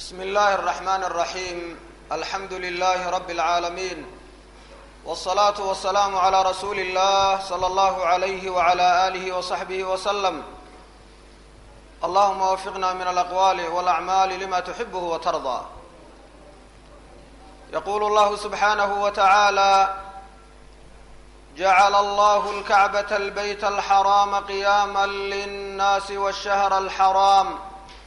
بسم الله الرحمن الرحيم الحمد لله رب العالمين والصلاة والسلام على رسول الله صلى الله عليه وعلى آله وصحبه وسلم اللهم وفقنا من الأقوال والأعمال لما تحبه وترضى يقول الله سبحانه وتعالى جعل الله الكعبة البيت الحرام قياما للناس والشهر الحرام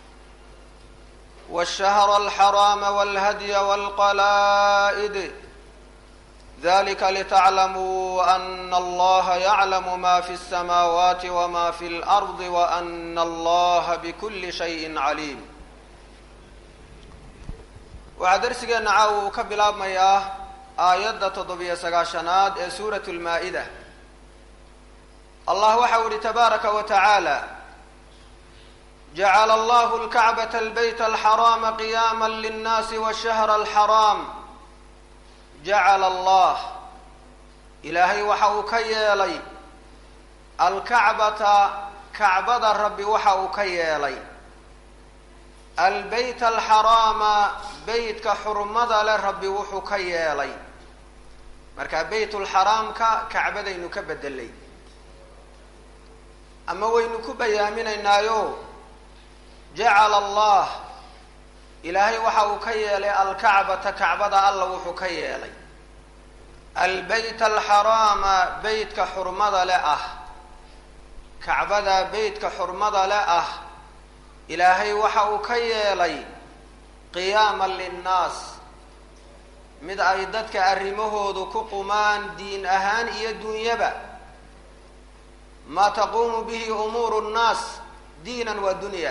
والشهر الحرام والهدي والقلائد ذلك لتعلموا أن الله يعلم ما في السماوات وما في الأرض وأن الله بكل شيء عليم waxaa darsigeenna caawa uu ka bilaabmayaa aayadda toddobiyo sagaashanaad ee suurat lmaa-ida allah waxau yihi tabaaraka wa tacaala jacala allahu lkacbata albayt alxaraama qiyaama linnaasi washahra alxaraam jacala allah ilaahay waxa uu ka yeelay alkacbata kacbada rabbi waxa uu ka yeelay albeyt alxaraama beytka xurmada leh rabbi wuxuu ka yeelay marka beytulxaraamka kacbadaynu ka bedelay ama waynu ku bayaaminaynaayo jacala allah ilaahay waxa uu ka yeelay alkacbata kacbada alla wuxuu ka yeelay albeyt alxaraama beytka xurmada le ah kacbada beytka xurmada le ah ilaahay waxa uu ka yeelay qiyaama linnaas mid ay dadka arrimahoodu ku qumaan diin ahaan iyo dunyaba maa taquumu bihi umuuru nnaas diinan wa dunya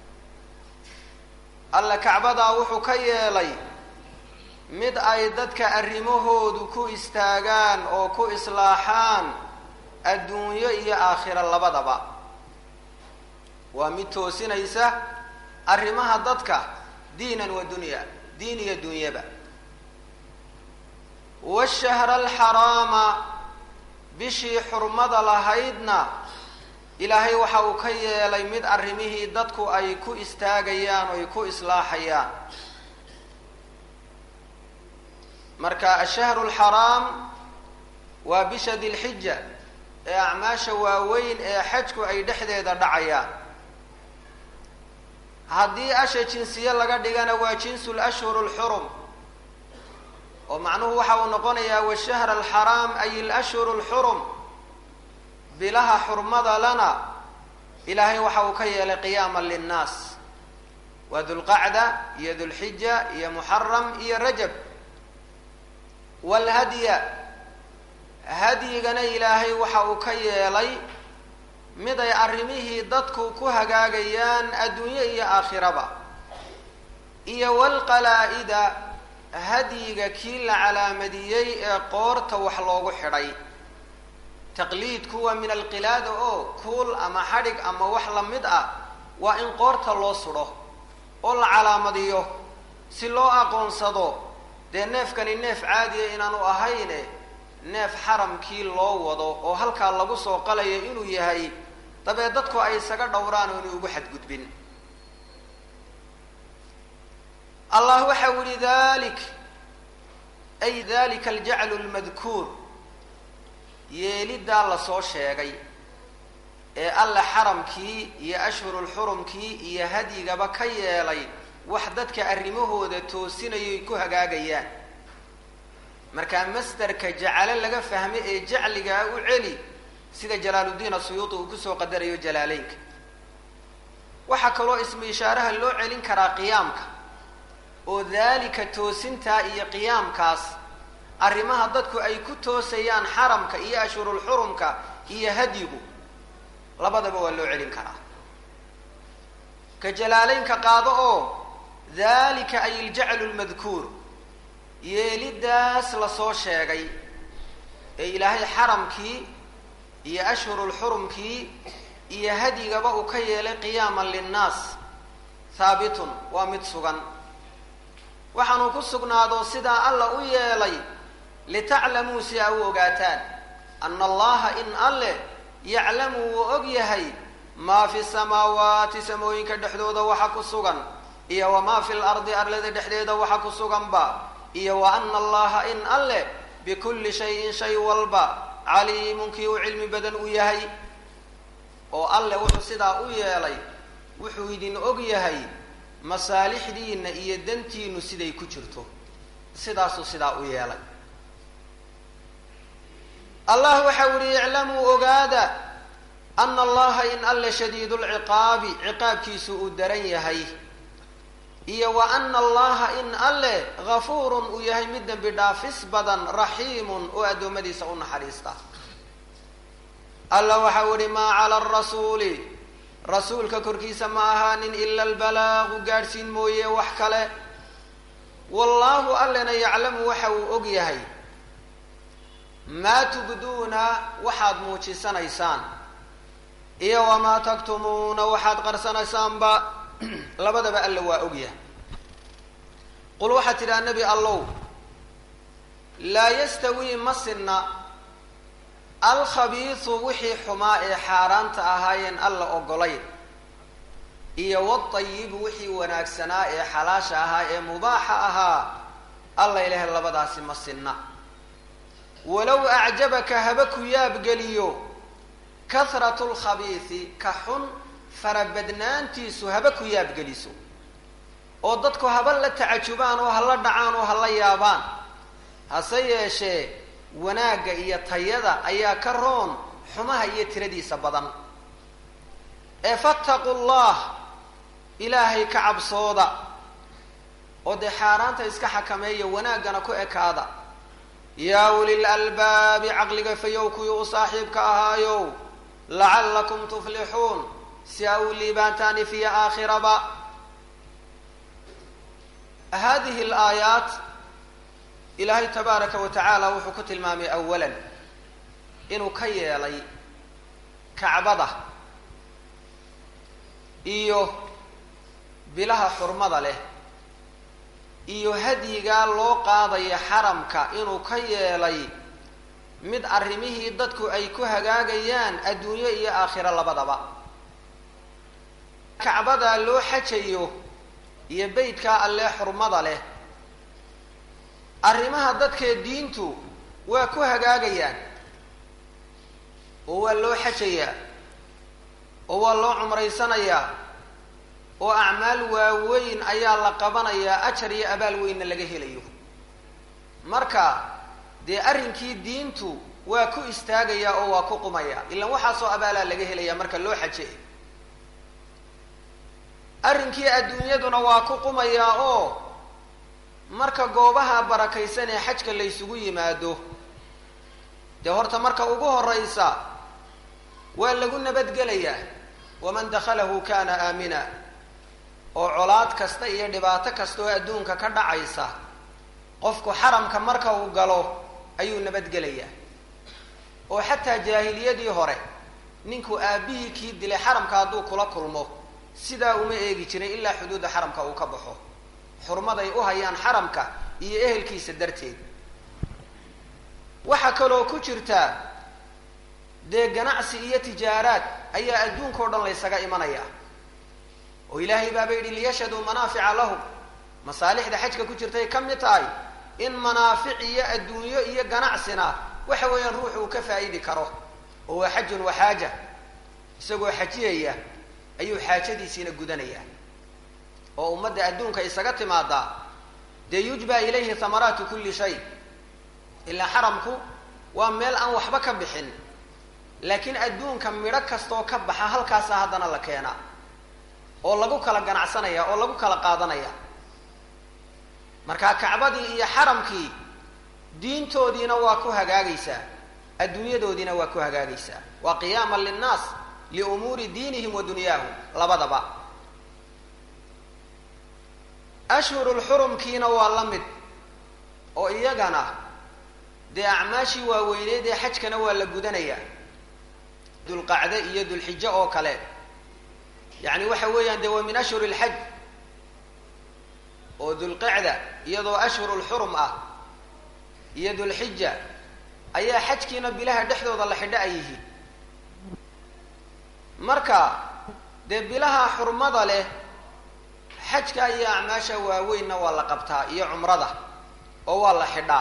alla kacbadaa wuxuu ka yeelay mid ay dadka arrimahoodu ku istaagaan oo ku islaaxaan adduunyo iyo aakhiro labadaba waa mid toosinaysa arrimaha dadka diinan wa dunya diin iyo dunyaba washahra alxaraama bishii xurmada lahaydna ilaahay waxa uu ka yeelay mid arrimihii dadku ay ku istaagayaan oo ay ku islaaxayaan marka ashahru lxaraam waa bisha dilxija ee acmaasha waaweyn ee xajku ay dhexdeeda dhacayaan haddii asha jinsiye laga dhigana waa jinsu lashhuru lxurum oo macnuhu waxa uu noqonayaa washahra alxaraam ay alashhuru lxurum bilaha xurmada lana ilaahay waxa uu ka yeelay qiyaama linnaas waa dulqacda iyo dulxija iyo muxaram iyo rajab walhadya hadyigana ilaahay waxa uu ka yeelay mid ay arrimihii dadku ku hagaagayaan adduunyo iyo aakhiraba iyo walqalaa-ida hadyiga kii la calaamadiyey ee qoorta wax loogu xidhay taqliidku waa min alqilaada oo kuul ama xadhig ama wax lamid ah waa in qoorta loo sudho oo la calaamadiyo si loo aqoonsado dee neefkani neef caadiya inaanu ahayne neef xaramkii loo wado oo halkaa lagu soo qalayo inuu yahay dabee dadku ay isaga dhowraan oo inay ugu xadgudbin allah waxa u yihi dalik ay dalika aljaclu lmadkuur yeeliddaa lasoo sheegay ee alla xaramkii iyo ashhurulxurumkii iyo hadyigaba ka yeelay wax dadka arrimahooda toosinayoy ku hagaagayaan markaa masderka jacalo laga fahmay ee jacligaa u celi sida jalaaluddiin asuyuuti uu kusoo qadarayo jalaaleynka waxaa kaloo ismu ishaaraha loo celin karaa qiyaamka oo daalika toosintaa iyo qiyaamkaas arrimaha dadku ay ku toosayaan xaramka iyo ashhurulxurumka iyo hadyigu labadaba waa loo celin karaa ka jalaaleynka qaado oo daalika ay iljaclu lmadkuur yeeliddaas lasoo sheegay ee ilaahay xaramkii iyo ashhurulxurumkii iyo hadyigaba uu ka yeelay qiyaaman linnaas haabitun waa mid sugan waxaanuu ku sugnaado sidaa alla u yeelay litaclamuu si aa u ogaataan ana allaha in alleh yaclamu wuu og yahay maa fi samaawaati samooyinka dhexdooda waxa ku sugan iyo wamaa fi lardi arlada dhexdeeda waxa ku suganba iyo wa ana allaha in alle bikulli shayin shay walba caliimun kii uu cilmi badan u yahay oo alle wuxuu sidaa u yeelay wuxuu idin og yahay masaalixdiina iyo dantiinu siday ku jirto sidaasuu sidaa u yeelay allah waxau yihi iclamuu ogaada ana allaha in alle shadiid lciqaabi ciqaabkiisu uu daran yahay iyo wa ana allaha in alle gafuurun uu yahay mid dembi dhaafis badan raxiimun oo addoommadiisa u naxariista alla waxau ihi maa cala arasuuli rasuulka korkiisa ma ahaanin ila albalaagu gaadhsiin mooye wax kale wallaahu allena yaclamu waxa uu og yahay maa tubduuna waxaad muujisanaysaan iyo wamaa taktumuuna waxaad qarsanaysaanba labadaba alla waa ogyahay qul waxaad tidhaha nebi allow laa yastawii ma sinna alkhabiisu wixii xumaa ee xaaraanta ahaayeen alla ogolayn iyo wadayibu wixii wanaagsanaa ee xalaasha ahaa ee mubaaxa ahaa alla ilahay labadaasi ma sinna walow acjabaka haba ku yaabgeliyo kahratu lkhabiisi ka xun farabadnaantiisu haba ku yaabgeliso oo dadku haba la tacajubaan oo hala dhacaan oo hala yaabaan hase yeeshee wanaagga iyo tayada ayaa ka roon xumaha iyo tiradiisa badan ee fattaqu llah ilaahay ka cabsooda oo dee xaaraanta iska xakameeya wanaaggana ku ekaada yaa ulil albaabi caqliga fayow kuwii u saaxiibka ahaayow lacallakum tuflixuun si a u liibaantaani fiya aakhiraba hadihi alaayaat ilaahay tabaaraka wa tacaala wuxuu ku tilmaamay awalan inuu ka yeelay kacbada iyo bilaha xurmada leh iyo hadyigaa loo qaadaya xaramka inuu ka yeelay mid arrimihii dadku ay ku hagaagayaan adduunyo iyo aakhiro labadaba kacbadaa loo xajayo iyo beytkaa allee xurmada leh arrimaha dadkee diintu waa ku hagaagayaan oo waa loo xajayaa oo waa loo cumraysanayaa oo acmaal waaweyn ayaa la qabanayaa ajar iyo abaal weynna laga helayo marka dee arrinkii diintu waa ku istaagayaa oo waa ku qumaya ilaan waxaasoo abaalaa laga helayaa marka loo xaje arrinkii adduunyaduna waa ku qumayaa oo marka goobaha barakaysan ee xajka la ysugu yimaado dee horta marka ugu horeysa waa lagu nabadgelayaa waman dakhalahu kana aamina oo colaad kasta iyo dhibaato kasta oo adduunka ka dhacaysa qofku xaramka marka uu galo ayuu nabadgelayaa oo xataa jaahiliyadii hore ninku aabbihii kii dilay xaramka hadduu kula kulmo sidaa uma eegi jirin ilaa xuduudda xaramka uu ka baxo xurmaday u hayaan xaramka iyo ehelkiisa darteed waxaa kaloo ku jirtaa dee ganacsi iyo tijaaraad ayaa adduunka o dhan laysaga imanaya oo ilaahay baaba yidhi liyashhaduu manaafica lahum masaalixda xajka ku jirtay ka mid tahay in manaafic iyo adduunyo iyo ganacsina waxa weeyaan ruuxu uu ka faa'idi karo oo waa xajun wa xaaja isagoo xajiyaya ayuu xaajadiisiina gudanaya oo ummadda adduunka isaga timaadaa dee yujba ilayhi hamaraatu kulli shay ilaa xaramku waa meel aan waxba ka bixin laakiin adduunka midho kastoo ka baxa halkaasa haddana la keenaa oo lagu kala ganacsanaya oo lagu kala qaadanaya marka kacbadii iyo xaramkii diintoodiina waa ku hagaagaysaa adduunyadoodiina waa ku hagaagaysaa waa qiyaaman linnaas liumuuri diinihim wa dunyaahum labadaba ashhurulxurumkiina waa la mid oo iyagana dee acmaashii waaweyneed ee xajkana waa la gudanayaa dulqacde iyo dulxijo oo kale yacni waxa weeyaan dee waa min ashhuri lxaj oo dulqacda iyadoo ashhurulxurum ah iyo dulxija ayaa xajkiina bilaha dhexdooda la xidho ay yihiin marka dee bilaha xurmada leh xajka iyo acmaasha waaweynna waa la qabtaa iyo cumrada oo waa la xidhaa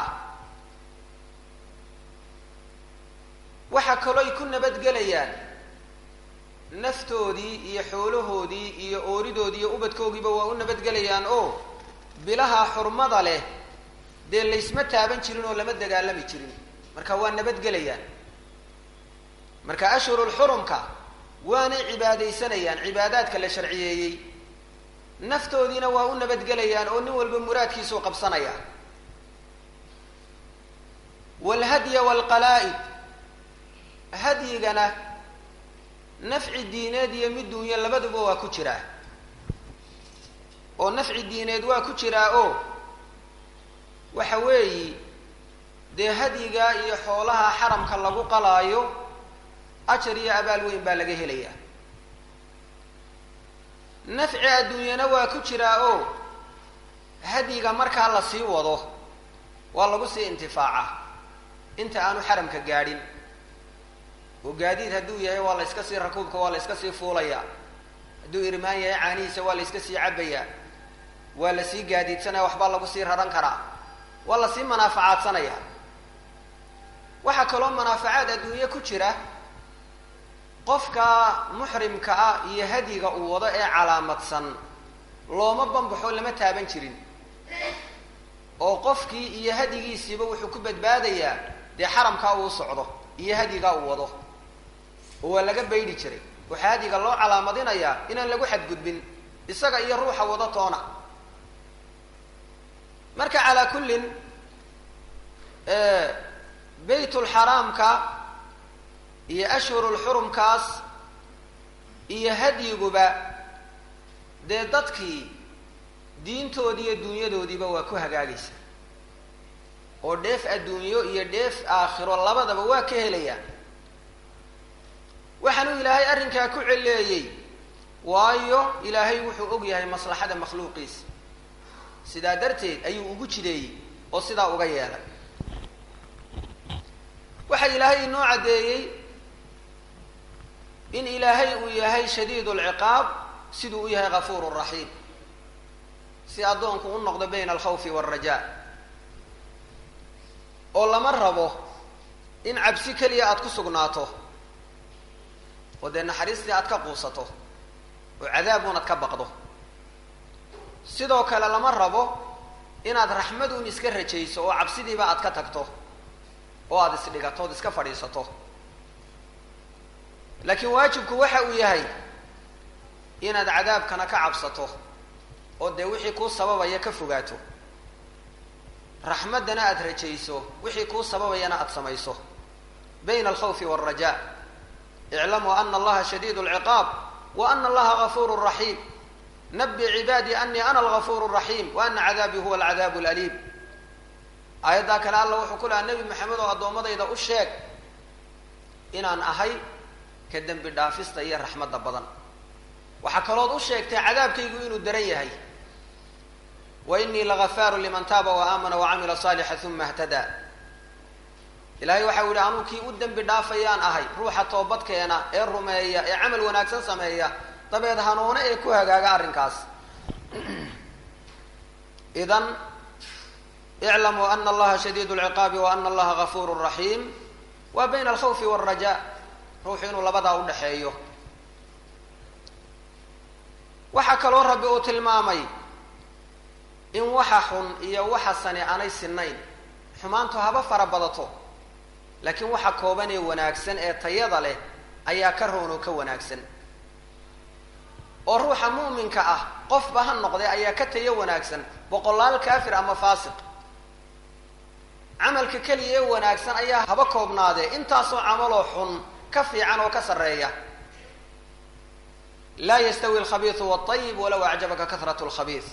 waxaa kaloo ay ku nabadgelayaan naftoodii iyo xoolahoodii iyo ooridoodii iyo ubadkoogiiba waa u nabadgelayaan oo bilaha xurmada leh dee laysma taaban jirin oo lama dagaalami jirin marka waa nabadgelayaan marka ashhurulxurumka waanay cibaadaysanayaan cibaadaadka la sharciyeeyey naftoodiina waa u nabadgelayaan oo nin walba muraadkiisuu qabsanaya waalhadya waalqalaa'id hadyigana nafci diineed iyo mid duunyo labaduba waa ku jiraa oo nafci diineed waa ku jiraa oo waxa weeyi dee hadyiga iyo xoolaha xaramka lagu qalaayo ajar iyo abaal weyn baa laga helayaa nafci adduunyana waa ku jiraa oo hadyiga markaa la sii wado waa lagu sii intifaaca inta aanu xaramka gaadhin oo gaadiid hadduu yahay waa la yska sii rakuubka waa la yska sii fuulayaa hadduu irmaan yahay caanihiisa waa la yska sii cabayaa waa la sii gaadiidsanaya waxbaa lagu sii raran karaa waa la sii manaafacaadsanaya waxaa kaloo manaafacaad adduunye ku jira qofka muxrimka ah iyo hadyiga uu wado ee calaamadsan looma bambaxo lama taaban jirin oo qofkii iyo hadyigiisiiba wuxuu ku badbaadayaa dee xaramkaa uu socdo iyo hadyigaa uu wado oo waa laga baydhi jiray waxaa hadyiga loo calaamadinayaa inaan lagu xadgudbin isaga iyo ruuxa wado toona marka calaa kullin baytulxaraamka iyo ashhurulxurumkaas iyo hadyiguba dee dadkii diintoodii iyo dunyadoodiiba waa ku hagaagaysa oo dheef adduunyo iyo dheef aakhiro labadaba waa ka helayaan waxaanuu ilaahay arrinkaa ku celeeyey waayo ilaahay wuxuu og yahay maslaxada makhluuqiisa sidaa darteed ayuu ugu jideeyey oo sidaa uga yeelay waxaa ilaahay inoo caddeeyey in ilaahay uu yahay shadiid lciqaab siduu u yahay gafuur raxiim si addoonku u noqdo bayna alkhawfi waalrajaa oo lama rabo in cabsi keliya aada ku sugnaato oo dee naxariistii aad ka quusato oo cadaabuun aad ka baqdo sidoo kale lama rabo inaad raxmaduun iska rajayso oo cabsidiiba aad ka tagto oo aada isdhigato ood iska fadhiisato laakiin waajibku waxa uu yahay inaad cadaabkana ka cabsato oo dee wixii kuu sababaya ka fogaato raxmaddana aada rajayso wixii kuu sababayana aada samayso bayna alkhawfi waalrajaa iclamuu ana allaha shadiid lciqaab wa ana allaha gafuuru raxiim nabi cibaadii anii ana algafuur raxiim wa ana cadaabii huwa alcadaabu laliim aayaddaa kale alla wuxuu ku lahaa nebi maxamed oo addoommadayda u sheeg inaan ahay ka dembi dhaafista iyo raxmadda badan waxaa kalood u sheegtay cadaabkaygu inuu daran yahay wa inii lagafaaru liman taaba wa aamana wa camila saalixa uma htadaa ilaahay waxau yihi anuu kii u dembi dhaafayaan ahay ruuxa toobadkeena ee rumeeya ee camal wanaagsan sameeya dabeed hanuune ee ku hagaaga arrinkaas idan iclamuu ana allaha shadiid lciqaabi wa ana allaha gafuur raxiim waa bayna alkhawfi waalrajaa ruuxu inuu labadaa udhaxeeyo waxaa kaloo rabbi uu tilmaamay in waxa xun iyo waxa sani aanay sinayn xumaantu haba fara badato laakiin waxa kooban ee wanaagsan ee tayada leh ayaa ka roon oo ka wanaagsan oo ruuxa mu'minka ah qofba ha noqday ayaa ka tayo wanaagsan boqolaal kaafir ama faasiq camalka keliya ee wanaagsan ayaa haba koobnaadee intaasoo camaloo xun ka fiican oo ka sarreeya laa yastawi alkhabiisu waayib walow acjabaka kahrat lkhabiis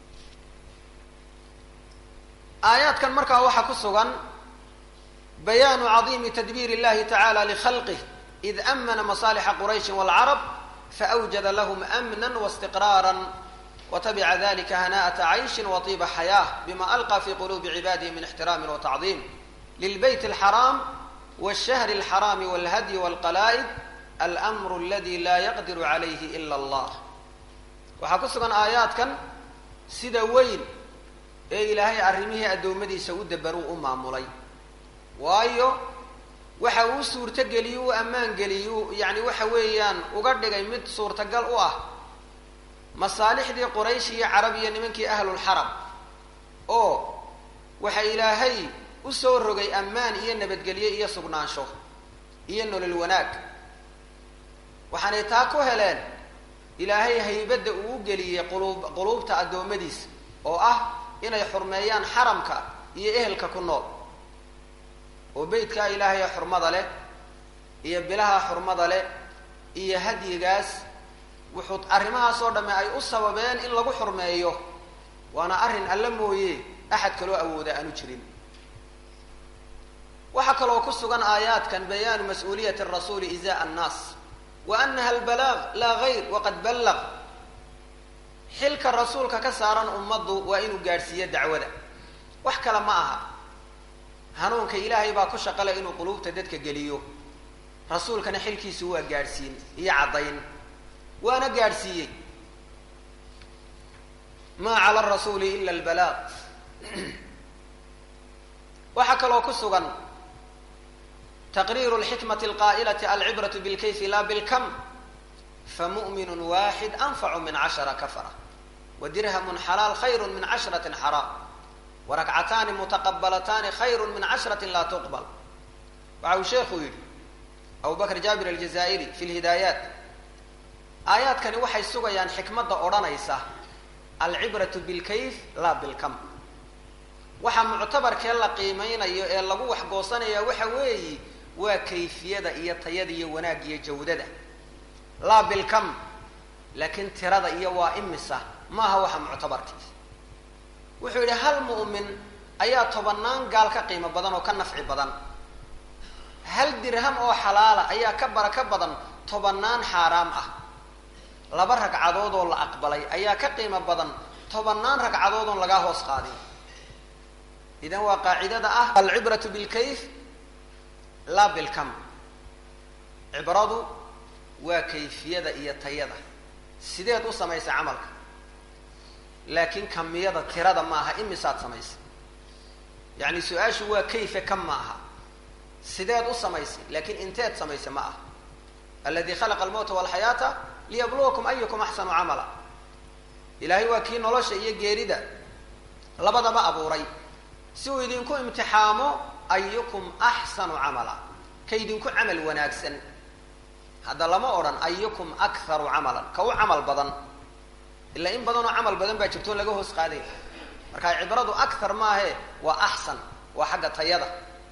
aayaadkan markaa waxaa ku sugan bayaanu cadiimi tadbiir illahi tacala likhalqih id amana masaalixa qurayshi waalcarab faawjada lahum amna wastiqraara watabica dalika hana'ata cayshin waطiba xayaah bima alqa fi qulubi cibadihi min ixtiraami watacdiim lilbayt alxaraam wاlshahri alxaraami walhadyi walqalaa'id almru aladi laa yaqdiru calayhi ila allah waxaa ku sugan aayaadkan sida weyn ee ilaahay arrimihii addoommadiisa u dabaruu u maamulay waayo waxa uu suurtogeliye u ammaan geliye u yacni waxa weeyaan uga dhigay mid suurtagal u ah masaalixdii quraysh iyo carab iyo nimankii ahlulxaram oo waxa ilaahay u soo rogay ammaan iyo nabadgelye iyo sugnaansho iyo nolol wanaag waxaanay taa ku heleen ilaahay haybadda uu u geliyey quluub quluubta addoommadiisa oo ah inay xurmeeyaan xaramka iyo ehelka ku nool oo beytkaa ilaahay ee xurmada leh iyo bilaha xurmada leh iyo hadyigaas wuxuu arrimahaas oo dhamme ay u sababeen in lagu xurmeeyo waana arrin alla mooye axad kaloo awooda aanu jirin waxaa kaloo ku sugan aayaadkan bayaanu mas-uuliyati rasuuli izaa annaas wa anaha albalaaq laa gayr waqad ballaq xilka rasuulka ka saaran ummaddu waa inuu gaadhsiiyo dacwada wax kale ma aha hanuunka ilaahay baa ku shaqale inuu quluubta dadka geliyo rasuulkana xilkiisu waa gaadhsiin iyo caddayn waana gaadhsiiyey maa cala arasuuli ila albalaaq waxaa kaloo ku sugan taqriiru lxikmati alqaa'ilati alcibratu bilkayfi la bilkam famu'minu waaxid anfacu min cashara kafara wa dirhamun xalaal khayru min cashratin xaraam warakcataani mutaqabalataani khayru min cashratin laa tuqbal waxa uu sheekhu yidhi abu bakr jaabir aljazaa'iri fi lhidaayaat aayaadkani waxay sugayaan xikmadda odhanaysa alcibratu bilkayf laa bilkam waxa muctabarkee la qiimeynayo ee lagu waxgoosanaya waxa weeyi waa kayfiyada iyo tayada iyo wanaag iyo jawdada laa bilkam laakiin tirada iyo waa imisa maaha waxa muctabarkiisa wuxuu yidhi hal mu'min ayaa tobanaan gaal ka qiimo badan oo ka nafci badan hal dirham oo xalaala ayaa ka baraka badan tobanaan xaaraam ah laba ragcadood oo la aqbalay ayaa ka qiimo badan tobanaan ragcadood oon lagaa hoos qaadin idan waa qaacidada ah alcibratu bilkayf laa bilkam cibradu waa kayfiyada iyo tayada sideed u samaysay camalka laakiin kamiyada tirada ma aha imisaad samaysay yacni su-aashu waa kayfe kam ma aha sideed u samaysay laakiin inteed samaysay ma aha aladi khalaqa almowta walxayaata liyabluwakum ayukum axsanu camala ilaahay waa kii nolosha iyo geerida labadaba abuuray si uu idinku imtixaamo ayukum axsanu camala ka idinku camal wanaagsan hadda lama odhan ayukum akharu camalan ka u camal badan ilaa in badanoo camal badan baa jirto laga hoos qaaday marka cibradu akhar maahe waa axsan waa xagga tayada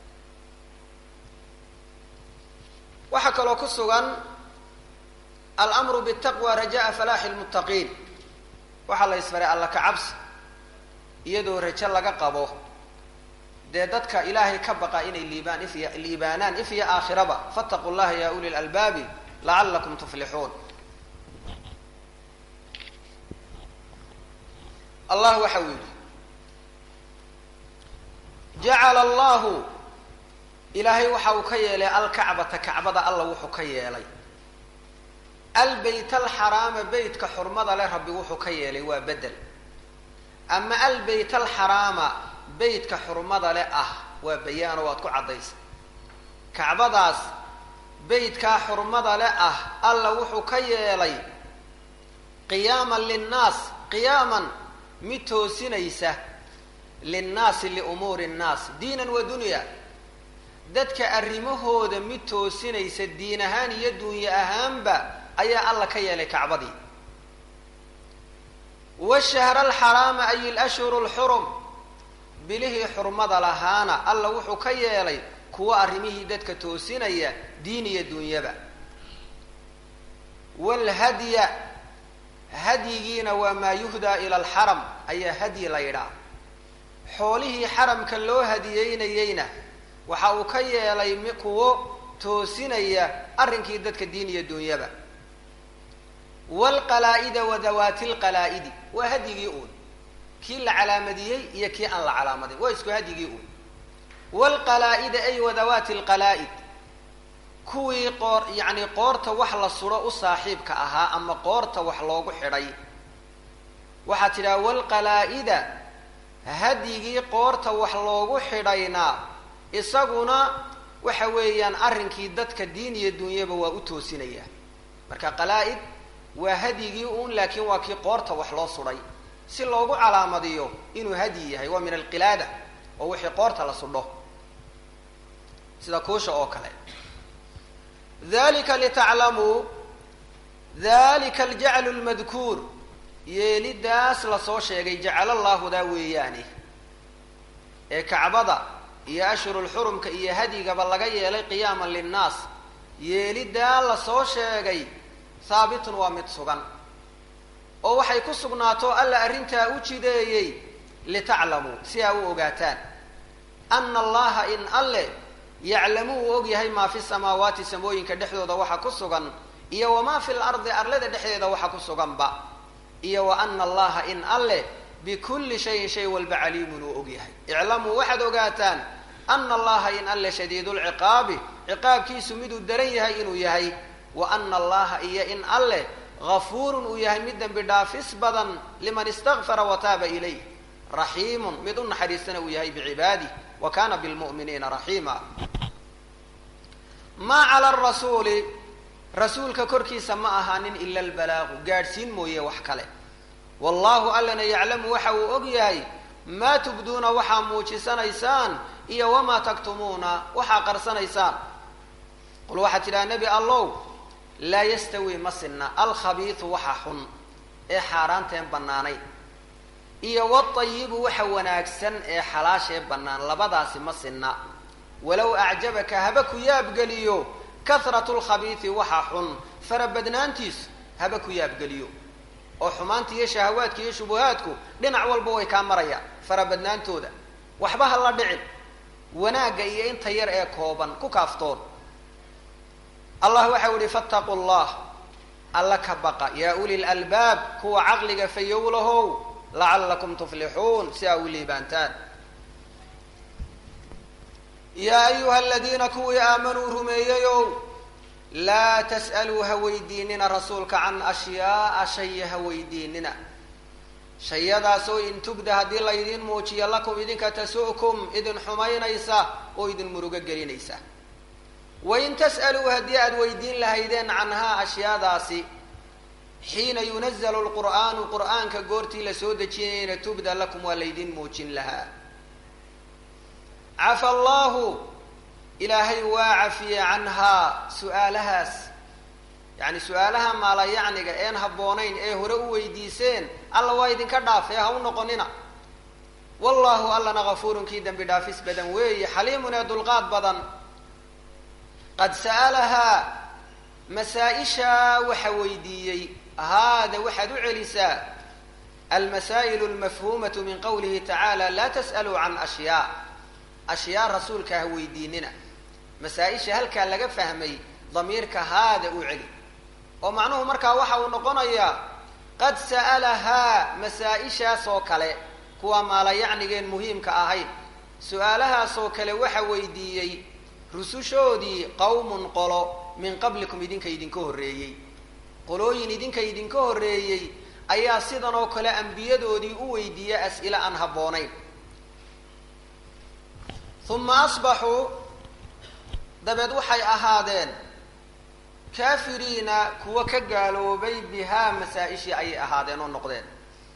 waxaa kaloo ku sugan almru btaqwa rajaa falaaxi lmuttaqiin waxaa la isfaray alla ka cabsi iyadoo rajo laga qabo dee dadka ilaahay ka baqa inay liibaan ifya liibaanaan if iyo aakhiraba fattaqu llaha ya uli lalbaabi lacalakum tuflixuun allah waxa uu yidhi jacala allahu ilaahay waxa uu ka yeelay alkacbata kacbada alla wuxuu ka yeelay albeyt alxaraama beytka xurmada leh rabbi wuxuu ka yeelay waa bedel ama albeyt alxaraama beytka xurmada leh ah waa bayaano waad ku caddaysa kacbadaas beytkaa xurmada leh ah alla wuxuu ka yeelay qiyaaman linnaas qiyaaman mid toosinaysa linnaasi liumuuri nnaas diinan wa dunya dadka arrimahooda mid toosinaysa diin ahaan iyo duunye ahaanba ayaa alla ka yeelay kacbadii washahra alxaraama ay lashhuru lxurum bilihii xurmada lahaana alla wuxuu ka yeelay kuwa arrimihii dadka toosinaya diin iyo duunyaba waalhadya hadyigiina waa maa yuhdaa ila alxaram ayaa hadyi la yidhaah xoolihii xaramka loo hadiyeynayeyna waxa uu ka yeelay kuwo toosinaya arrinkii dadka diin iyo duunyaba waalqalaa'ida wa dawaati lqalaa'idi waa hadyigii uun kii la calaamadiyey iyo kii aan la calaamadin waa isku hadyigii uun waalqalaa'ida ay wa dawaati lqalaa'id kuwii qoor yacni qoorta wax la suro u saaxiibka ahaa ama qoorta wax loogu xidhay waxaa tidhaha walqalaa-ida hadyigii qoorta wax loogu xidhaynaa isaguna waxa weeyaan arrinkii dadka diin iyo dunyaba waa u toosinaya marka qalaa-id waa hadyigii uun laakiin waa kii qoorta wax loo sudhay si loogu calaamadiyo inuu hadyi yahay waa min alqilaada oo wixii qoorta la sudho sida kuusha oo kale dalika litaclamuu dalika aljaclu lmadkuur yeelidaas lasoo sheegay jacalallaahudaa weeyaane ee kacbada iyo ashhurulxurumka iyo hadyigaba laga yeelay qiyaaman linnaas yeelidaa lasoo sheegay haabitun waa mid sugan oo waxay ku sugnaato alla arrintaa u jideeyey litaclamuu si aa u ogaataan ana allaha in alle yaclamu uu og yahay maa fi samaawaati samooyinka dhexdooda waxa ku sugan iyo wamaa fi lardi arlada dhexdeeda waxa ku suganba iyo wa ana allaha in alle bikulli shayin shay walba caliimun uu og yahay iclamuu waxaad ogaataan ana allaha in alle shadiidulciqaabi ciqaabkiisu miduu daran yahay inuu yahay wa ana allaha iyo in alle gafuurun uu yahay mid dembi dhaafis badan liman istakfara wa taaba ilayh raxiimun mid u naxariistana uu yahay bicibaadih wa kana bilmu'miniina raxiima maa cala rasuuli rasuulka korkiisa ma ahaanin ila albalaagu gaadhsiin mooye wax kale wallahu allana yaclamu waxa uu og yahay maa tubduuna waxaa muujisanaysaan iyo wamaa taktumuuna waxaa qarsanaysaan qul waxaa tidhaha nebi allow laa yastawi ma sinna alkhabiidu waxa xun ee xaaraanteen bannaanayn iyo watayibu waxa wanaagsan ee xalaashee bannaan labadaasi ma sinna walow acjabaka haba ku yaabgeliyo kahratu lkhabiidi waxa xun farabadnaantiisu haba ku yaabgeliyo oo xumaanta iyo shahawaadka iyo shubuhaadku dhinac walba way kaa marayaan farabadnaantooda waxba ha la dhicin wanaagga iyo inta yar ee kooban ku kaaftoon allah waxau ihi fattaquu llah alla ka baqa yaa uli lalbaab kuwa caqliga fayowlahow lacallakum tuflixuun si aa u liibaantaan yaa ayuha aladiina kuwii aamanuu rumeeyeyow laa tas'aluu ha weydiinina rasuulka can ashyaaa shaya ha weydiinina shayadaasoo in tugda haddii laydiin muujiyo lakum idinka tasu'kum idin xumaynaysa oo idin murugo gelinaysa wain tas'aluu haddii aada weydiin lahaydeen canhaa ashyaadaasi xiina yunazalu lqur'aanu qur'aanka goortii la soo dejinayna tubda lakum waa laydin muujin lahaa cafa allahu ilaahay waa cafiye canhaa su-aalahaas yacni su-aalaha maalayacniga een habboonayn ee hore u weydiiseen alla waa idinka dhaafee ha u noqonina wallahu allana gafuurun kii dembi dhaafis badan weeye xaliimun ee dulqaad badan qad sa'alahaa masaa-ishaa waxa weydiiyey haada waxaad u celisaa almasaa'ilu almafhuumatu min qowlihi tacaala laa tas'aluu can ashyaa ashyaa rasuulka ha weydiinina masaa-isha halkaa laga fahmay damiirka haada u celi oo macnuhu markaa waxa uu noqonayaa qad sa'alahaa masaa-ishaas oo kale kuwa maalayacnigeen muhiimka ahayn su-aalahaasoo kale waxa weydiiyey rusushoodii qawmun qolo min qablikum idinka idinka horreeyey qolooyin idinka idinka horreeyey ayaa sidan oo kale ambiyadoodii u weydiiya as'ile aan habboonayn uma asbaxuu dabeed waxay ahaadeen kaafiriina kuwa ka gaaloobay bihaa masaa-ishii ayay ahaadeen oo noqdeen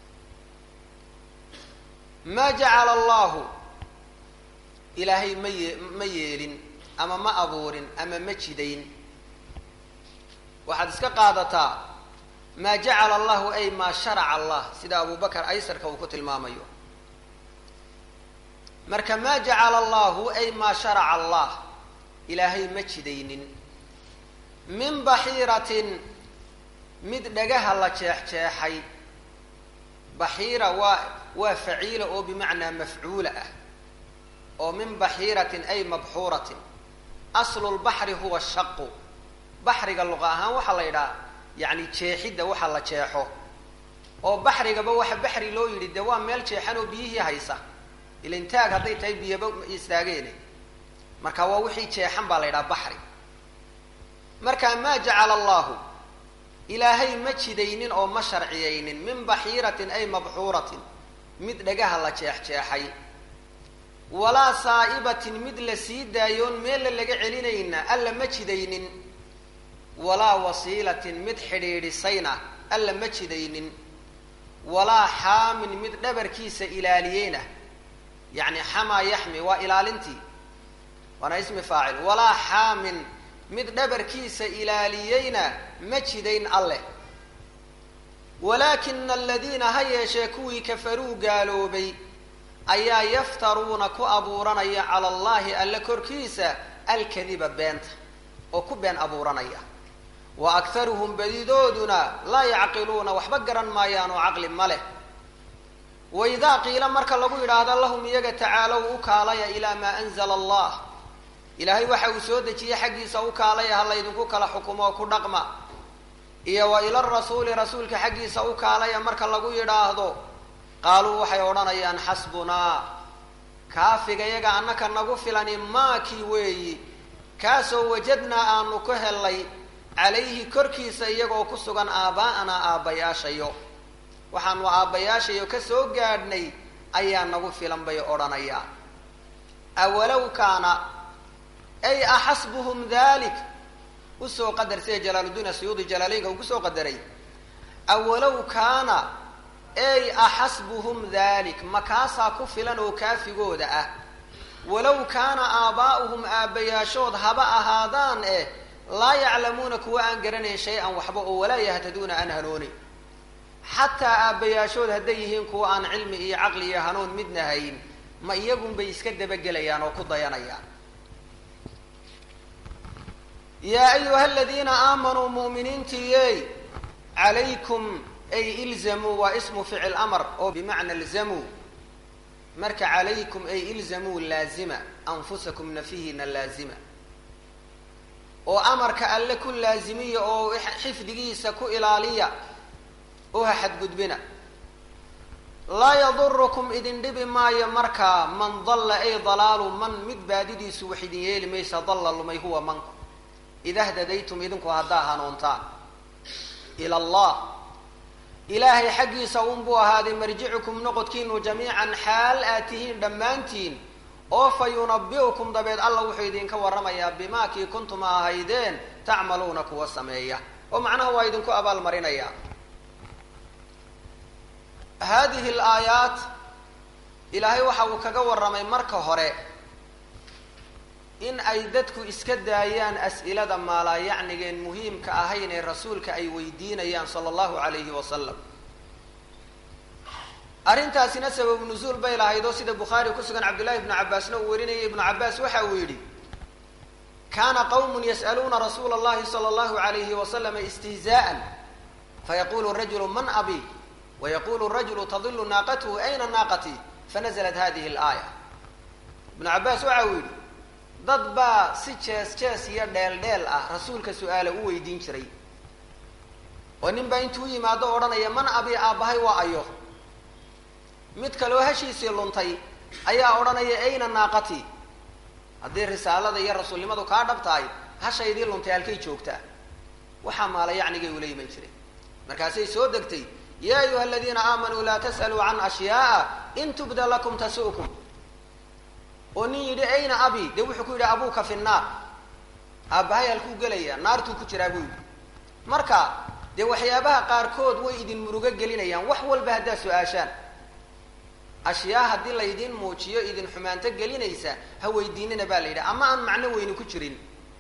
maa jacala allahu ilaahay ma ye ma yeelin ama ma abuurin ama ma jidayn waxaad iska qaadataa maa jacala allahu ay maa sharaca allah sida abu bakar aysarka uu ku tilmaamayo marka maa jacala allahu ay maa sharaca allah ilaahay ma jidaynin min baxiiratin mid dhagaha la jeexjeexay baxiira waa waa faciila oo bimacnaa mafcuula ah oo min baxiiratin ay mabxuuratin aslu lbaxri huwa shaqu baxriga luqa ahaan waxaa la yidhaha yacni jeexidda waxa la jeexo oo baxrigaba waxa baxri loo yidhi dee waa meel jeexan oo biyihii haysa ilintaag hadday tahay biyaba istaageene marka waa wixii jeexan baa la yidhaha baxri marka maa jacala allahu ilaahay ma jidaynin oo ma sharciyaynin min baxiiratin ay mabxuuratin mid dhagaha la jeexjeexay walaa saa'ibatin mid la sii daayoon meella laga celinayna alla ma jidaynin walaa wasiilatin mid xidhiidhisayna alla ma jidaynin walaa xaamin mid dhabarkiisa ilaaliyeyna yacni xamaa yaxmi waa ilaalintii waana ismi faacil walaa xaamin mid dhabarkiisa ilaaliyeyna ma jidayn alleh walaakina aladiina ha yeeshee kuwii kafaruu gaaloobay ayaa yaftaruuna ku abuuranaya cala allahi alle korkiisa alkadiba beenta oo ku been abuuranaya wa akharuhum badidooduna laa yacqiluuna waxba garan maayaan oo caqli ma leh waidaa qiila marka lagu yidhaahdo lahum iyaga tacaalow u kaalaya ilaa maa anzala allah ilaahay waxa uu soo dejiyey xaggiisa u kaalaya ha laydinku kala xukumo ku dhaqma iyo wa ila rasuuli rasuulka xaggiisa u kaalaya marka lagu yidhaahdo qaaluu waxay odhanayaan xasbunaa kaafiga yaga annaka nagu filani maakii weeyi kaasoo wajadnaa aanu ku hellay calayhi korkiisa iyagoo ku sugan aabbaa'anaa aabbayaashayo waxaanu aabbayaashayo ka soo gaadhnay ayaa nagu filan bay odhanayaa awalow kaana ay axasbuhum dalik usoo qadar sida jalaaludiin asuyuudi jalaaleynka uu kusoo qadaray awalow kaana ey axasbuhum dalik makaasaa ku filan oo kaafigooda ah walow kaana aabaa'uhum aabbayaashood haba ahaadaan eh laa yaclamuuna kuwa aan garanayn shay-an waxba oo walaa yahtaduuna aan hanoonin xataa aabbayaashood hadday yihiin kuwa aan cilmi iyo caqli iyo hanuun midna hayn ma iyagunbay iska dabagelayaan oo ku dayanayaan yaa ayuha aladiina aamanuu mu'miniintiiyey calaykum ay ilzamuu waa ismu ficil amar oo bimacna ilzamuu marka calaykum ay ilzamuu laazima anfusakum nafihina laazima oo amarka alle ku laazimiya oo xifdigiisa ku ilaaliya oo ha xadgudbina laa yadurukum idin dhibi maayo markaa man dalla ay dalaalu man mid baadidiisu wax idin yeeli maysa dalla lumay huwa manku ida hdadaytum idinku haddaa hanuuntaan ila allah ilaahay xaggiisa unbuu ahaaday marjicukum noqodkiinu jamiican xaal aad tihiin dhammaantiin oo fa yunabi'ukum dabeed alla wuxuu idinka warramayaa bimaa kii kuntum ahaydeen tacmaluuna kuwa sameeya oo macnaha waa idinku abaalmarinaya haadihi alaayaat ilaahay waxa uu kaga warramay marka hore in ay dadku iska daayaan as'ilada maalaayacnigeen muhiimka ahayn ee rasuulka ay weydiinayaan sala allahu calayhi wasalam arrintaasina sababu nusuul bay lahayd oo sida bukhaari ku sugan cabdullahi ibnu cabbaasna uu warinayay ibnu cabbaas waxa uu yidhi kaana qawmun yas'aluuna rasuula allahi sala allahu alayhi wasalama istihzaa'an fayaqulu rajulu man abi wayaqulu rajulu tadilu naaqatuhu ayna naaqatii fanaزlat hadihi alaaya ibnu cabbaas waxa uu yidhi dad baa si jees jees iyo dheel dheel ah rasuulka su-aala u weydiin jiray oo nin baa intuu yimaado odhanaya man abi aabbahay waa ayo mid kaleo hashiisii luntay ayaa odhanaya ayna naaqatii haddii risaalada iyo rasuulnimadu kaa dhab tahay hashaydii luntay halkay joogtaa waxaa maala yacnigay ula iman jiray markaasay soo degtay ya ayuha aladiina aamanuu laa tas'aluu can ashyaaa in tubda lakum tasu'kum oo nin yidhi ayna abi dee wuxuu ku yidhi abuuka fi nnaar aabbahay halkuu gelaya naartuu ku jiraa buu yidhi marka dee waxyaabaha qaarkood way idin murugo gelinayaan wax walba haddaad su-aashaan ashyaa haddii laydin muujiyo idin xumaanto gelinaysa ha weydiinina baa la yidhi ama aan macno weyni ku jirin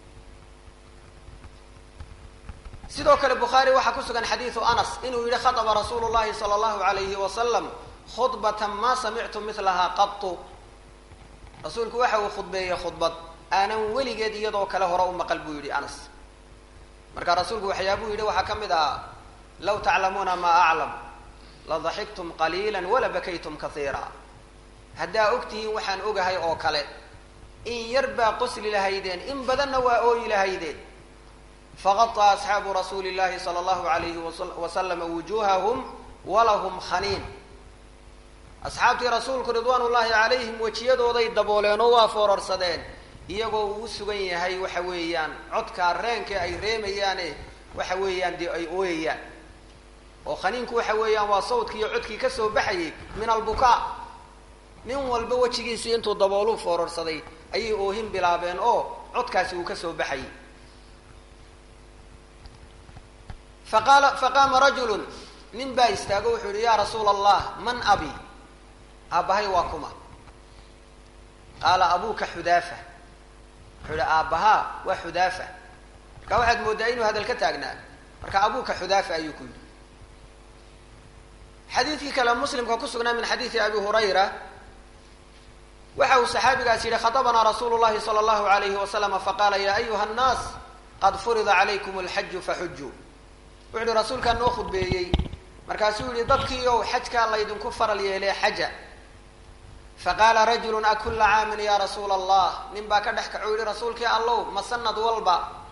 sidoo kale bukhaari waxaa ku sugan xadiidu anas inuu yihi khaطba rasuulu llahi salى اllahu alayhi wasalam khudbata ma samictu milahaa qatu rasuulku waxa uu khudbeeyey khudbad aanan weligeed iyadoo kale hore u maqal buu yidhi anas marka rasuulku waxyaabuu yidhi waxaa ka mid ah law taclamuuna maa aclam ladaxiktum qaliila wala bakaytum kaiira haddaa ogtihiin waxaan ogahay oo kale in yar baa qosli lahaydeen in badanna waa ooyi lahaydeen faqaطa asxaabu rasuuli llahi salى اllahu alayhi wasalama wujuhahum walahum khaniin asxaabtii rasuulku ridwaan ullaahi calayhim wejiyadooday dabooleen oo waa foorarsadeen iyagoo uu sugan yahay waxa weeyaan codkaa reenka ay reemayaane waxa weeyaan dee ay ooyayaan oo khaniinku waxa weeyaan waa sawdkii iyo codkii ka soo baxayay min albukaa nin walba wejigiisii intuu dabooluu foorarsaday ayay oohin bilaabeen oo codkaasi uu ka soo baxayay faqaala faqaama rajulun nin baa istaago wuxuu yihi yaa rasuula allah man abi aabbahay waa kuma qaala abuuka xudaafa wuxuu yihi aabbahaa waa xudaafa marka waxaad mooddaa inuu hadal ka taagnaa marka abuuka xudaafa ayuu ku yidhi xadiidkii kale muslimka ku sugnaa min xadiidi abi hurayra waxa uu saxaabigaas yihi khatabanaa rasuulu llahi sala allahu alayhi wasalama faqaala ya ayuha nnaas qad furida calaykum alxaju faxujuu wuxu uhi rasuulkaa noo khudbeeyey markaasuu yihi dadkii ow xajkaa laydinku faral yeelee xaja faqaala rajulu akula caamin ya rasuula allah nin baa ka dhex kaco yihi rasuulkii allow ma sanad walba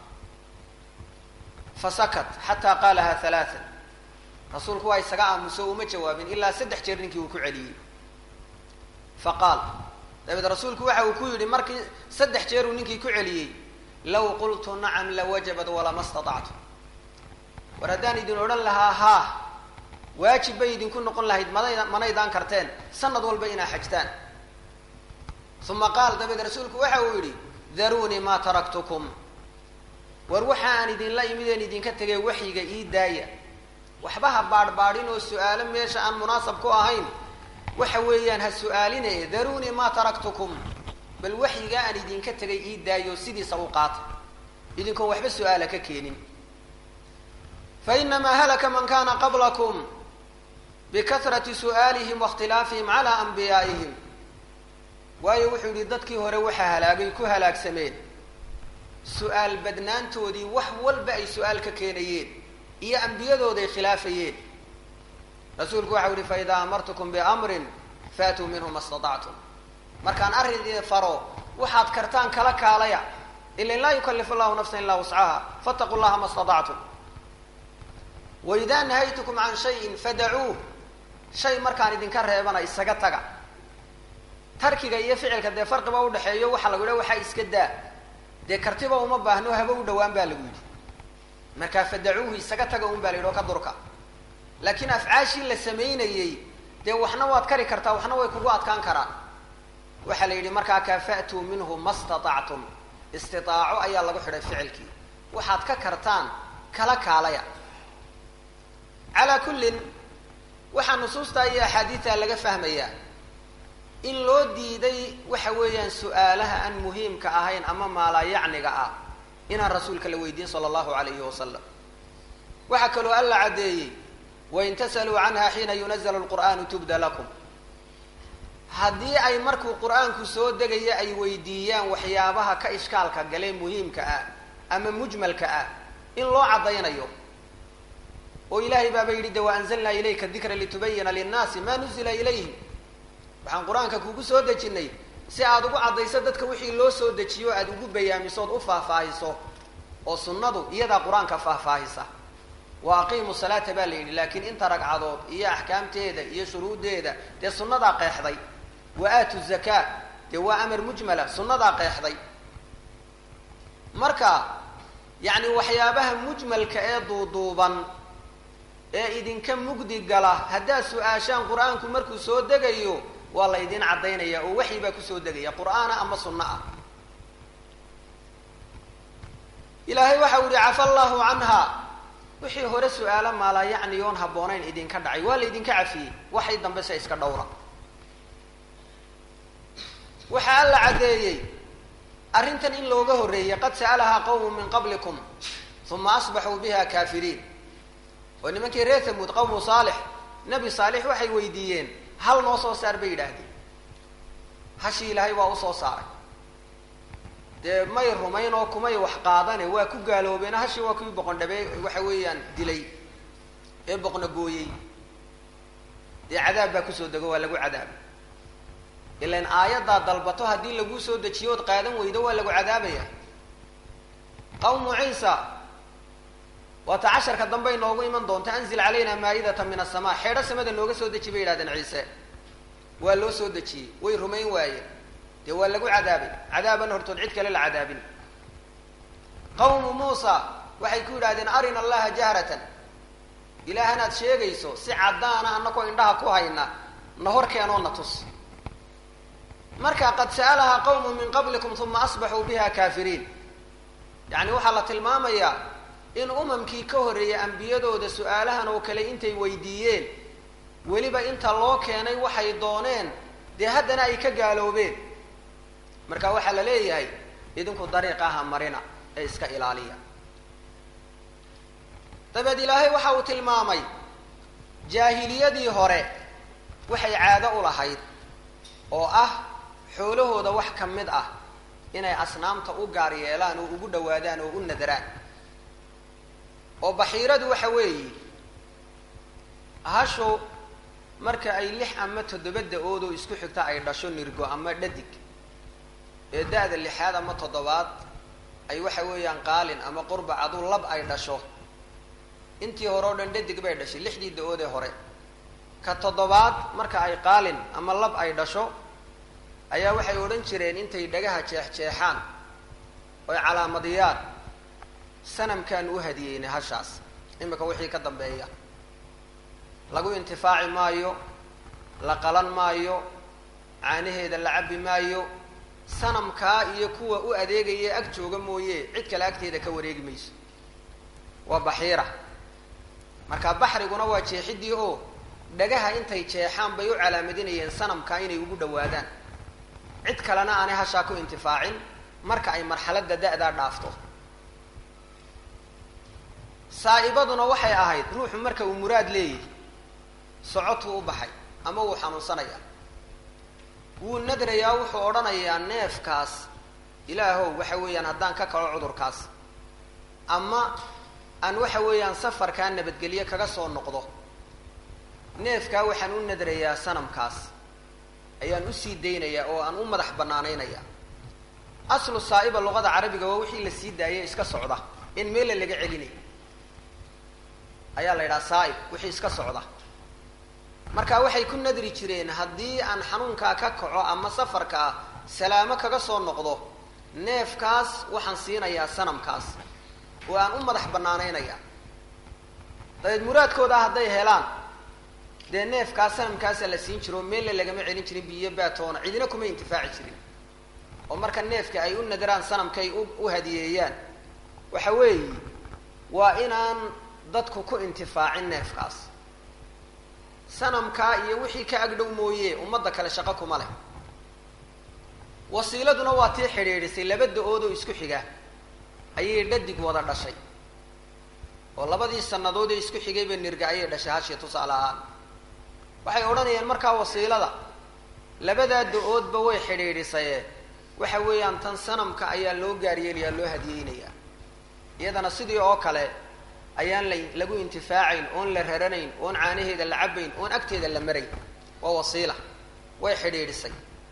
fasakat xataa qaalaha halaaan rasuulku waa isaga aamuso uma jawaabin ilaa saddex jeer ninkii uu ku celiyey faqaal dabeed rasuulku waxa uu ku yidhi markii saddex jeer uu ninkii ku celiyey law qultu nacam lawajabat walama staطactu war haddaan idin odhan lahaa haa waajib bay idinku noqon lahayd mana manaydaan karteen sanad walba inaa xajtaan uma qaal dabeed rasuulku waxa uu yidhi daruunii maa taraktukum war waxa aan idinla imideen idinka tegay waxyiga ii daaya waxba ha baadhbaadhin oo su-aalo meesha aan munaasab ku ahayn waxa weeyaan ha su-aaline daruunii maa taraktukum bal waxyigaa aan idinka tegay ii daayo sidiisa u qaata idinkoon waxba su-aala ka keenin fainamaa halaka man kana qablakum bikahrati su'aalihim waاkhtilaafihim calaa anbiyaa'ihim waayo wuxuu yihi dadkii hore waxaa halaagay ku halaagsameen su-aal badnaantoodii wax walba ay su-aal ka keenayeen iyo ambiyadooday khilaafayeen rasuulku waxau yihi faidaa amartukum biamrin faatuu minhu ma staطactum markaan arrin idin faro waxaad kartaan kala kaalaya ilan laa yukalif allahu nafsa ilaa wuscaha faataquu llaha ma staطactum waidaa nahaytukum can shayin fadacuuh shay markaan idinka reebana isaga taga tarkiga iyo ficilka dee farqiba udhaxeeyo waxaa lagu yidhaha waxaa iska daa dee kartiba uma baahno haba u dhawaan baa lagu yidhi markaa fadacuuhu isaga taga un baa la yidhi oo ka durka laakiin afcaashii la samaynayey dee waxna waad kari kartaa waxna way kugu adkaan karaan waxaa la yidhi markaa kaa fa'tuu minhu ma staطactum istitaaco ayaa lagu xidhay ficilkii waxaad ka kartaan kala kaalaya calaa kullin waxaa nusuustaa iyo axaadiidta laga fahmayaa in loo diiday waxa weeyaan su-aalaha aan muhiimka ahayn ama maalaayacniga ah inaan rasuulka la weydiin sala allahu alayhi wasalam waxaa kaloo alla caddeeyey wain tasaluu canha xiina yunazalu lqur'aanu tubda lakum haddii ay markuu qur-aanku soo degaya ay weydiiyaan waxyaabaha ka ishkaalka galee muhiimka ah ama mujmalka ah in loo caddaynayo oo ilaahay baaba yidhi de waanzalnaa ilayka dikra litubayina linnaasi ma nuzila ilayhim waxaan qur-aanka kugu soo dejinay si aada ugu caddayso dadka wixii loo soo dejiyo aada ugu bayaamisood u faahfaahiso oo sunnadu iyadaa qur-aanka faahfaahisa wa aqiimu salaata baa la yidhi laakiin inta ragcadood iyo axkaamteeda iyo shuruuddeeda dee sunnadaa qeexday wa aatu zakaa dee waa amar mujmala sunnadaa qeexday marka yacni waxyaabaha mujmalka ee duuduuban ee idinka mugdi gala haddaad su-aashaan qur-aanku markuu soo degayo waa la ydin caddaynaya oo waxyi baa kusoo degaya qur'aana ama sunno ah ilaahay waxa u yihi cafa allahu canha wixii hore su-aalo maalaa yacni oon habboonayn idinka dhacay waa la ydinka cafiyey waxay dambe se iska dhowra waxaa alla caddeeyey arrintan in looga horreeyey qad sa'alahaa qawmu min qablikum uma asbaxuu biha kaafiriin oo nimankii reer tamuud qawmu saalix nebi saalix waxay weydiiyeen hal noo soo saar bay yidhaahdeen hashii ilaahay waa usoo saaray dee may rumayn oo kumay wax qaadane waa ku gaaloobeen hashii waa kuwii boqondhabe waxa weeyaan dilay ee boqna gooyey dee cadaab baa kusoo dego waa lagu cadaabay ilan aayaddaa dalbato haddii laguu soo dejiyo ood qaadan weydo waa lagu cadaabaya qawmu ciisa waata casharka dambe inoogu iman doonta anzil calayna maa'idata min asamaa xeedho samada nooga soo deji bay yidhahdeen ciise waa loo soo dejiyey way rumayn waayeen dee waa lagu cadaabay cadaaban hortood cid kale la cadaabin qawmu muusa waxay ku yidhahdeen arina allaha jahratan ilaahanaad sheegayso si caddaana anakoo indhaha ku hayna na hor keenoo na tus marka qad sa'alahaa qawmun min qablikum uma asbaxuu biha kaafiriin yacni waxaa la tilmaamayaa in umamkii ka horreeyay ambiyadooda su-aalahan oo kale intay weydiiyeen weliba inta loo keenay waxay dooneen dee haddana ay ka gaaloobeen marka waxaa la leeyahay idinku dariiqaha marina ee iska ilaaliya dabeed ilaahay waxa uu tilmaamay jaahiliyadii hore waxay caado u lahayd oo ah xoolahooda wax ka mid ah inay asnaamta u gaar yeelaan oo ugu dhawaadaan oo u nadaraan oo baxiiradu waxa weeye hashu marka ay lix ama toddoba da-ood oo isku xigta ay dhasho nirgo ama dhadig ee da-da lixaad ama toddobaad ay waxa weeyaan qaalin ama qurbac adu lab ay dhasho intii hore oo dhan dhadig bay dhashay lixdii da-ood ee hore ka toddobaad marka ay qaalin ama lab ay dhasho ayaa waxay odhan jireen intay dhagaha jeex-jeexaan oy calaamadiyaan sanamkaan u hadiyeynay hashaas imika wixii ka dambeeya lagu intifaaci maayo la qalan maayo caanaheeda la cabbi maayo sanamkaa iyo kuwa u adeegaya ag jooga mooye cid kale agteeda ka wareegi mayso waa baxiira marka baxriguna waa jeexidii oo dhagaha intay jeexaan bay u calaamadinayeen sanamkaa inay ugu dhawaadaan cid kalena aanay hashaa ku intifaacin marka ay marxaladda da-daa dhaafto saa'ibaduna waxay ahayd ruuxu marka uu muraad leeyahy socotuu u baxay ama wuu xanuunsanayaa wuu nadrayaa wuxuu odhanayaa neefkaas ilaahow waxa weeyaan haddaan ka kaco cudurkaas ama aan waxa weeyaan safarkaa nabadgelye kaga soo noqdo neefkaa waxaan u nadrayaa sanamkaas ayaan usii daynayaa oo aan u madax banaanaynayaa aslu saa'iba luqada carabiga waa wixii la sii daayay iska socda in meella laga celinay ayaa la yidhaha saa'ib wixii iska socda marka waxay ku nadri jireen haddii aan xanuunkaa ka kaco ama safarkaa salaamo kaga soo noqdo neefkaas waxaan siinayaa sanamkaas oo aan u madax banaanaynaya dabeed muraadkooda hadday helaan dee neefkaa sanamkaasa la siin jiro meella lagama celin jirin biyo baatoona cidina kuma intifaaci jirin oo marka neefka ay u nadaraan sanamkay u hadiyeeyaan waxa weeye waa inaan dadku ku intifaacin neefkaas sanamkaa iyo wixii ka agdhow mooye ummadda kale shaqo kuma leh wasiiladuna waa tii xidhiidhisay laba da-ood oo isku xiga ayay dhadig wada dhashay oo labadii sannadood ee isku xigayba nirga ayay dhashay hashii tusaale ahaan waxay odhanayeen markaa wasiilada labadaa da-oodba way xidhiidhisaye waxa weeyaan tan sanamka ayaa loo gaaryeelayaa loo hadiyeynayaa iyadana sidii oo kale ayaan la lagu intifaacayn oon la raranayn oon caanaheeda la cabayn oon agteeda la marayn waa wasiila way xidhiidhisay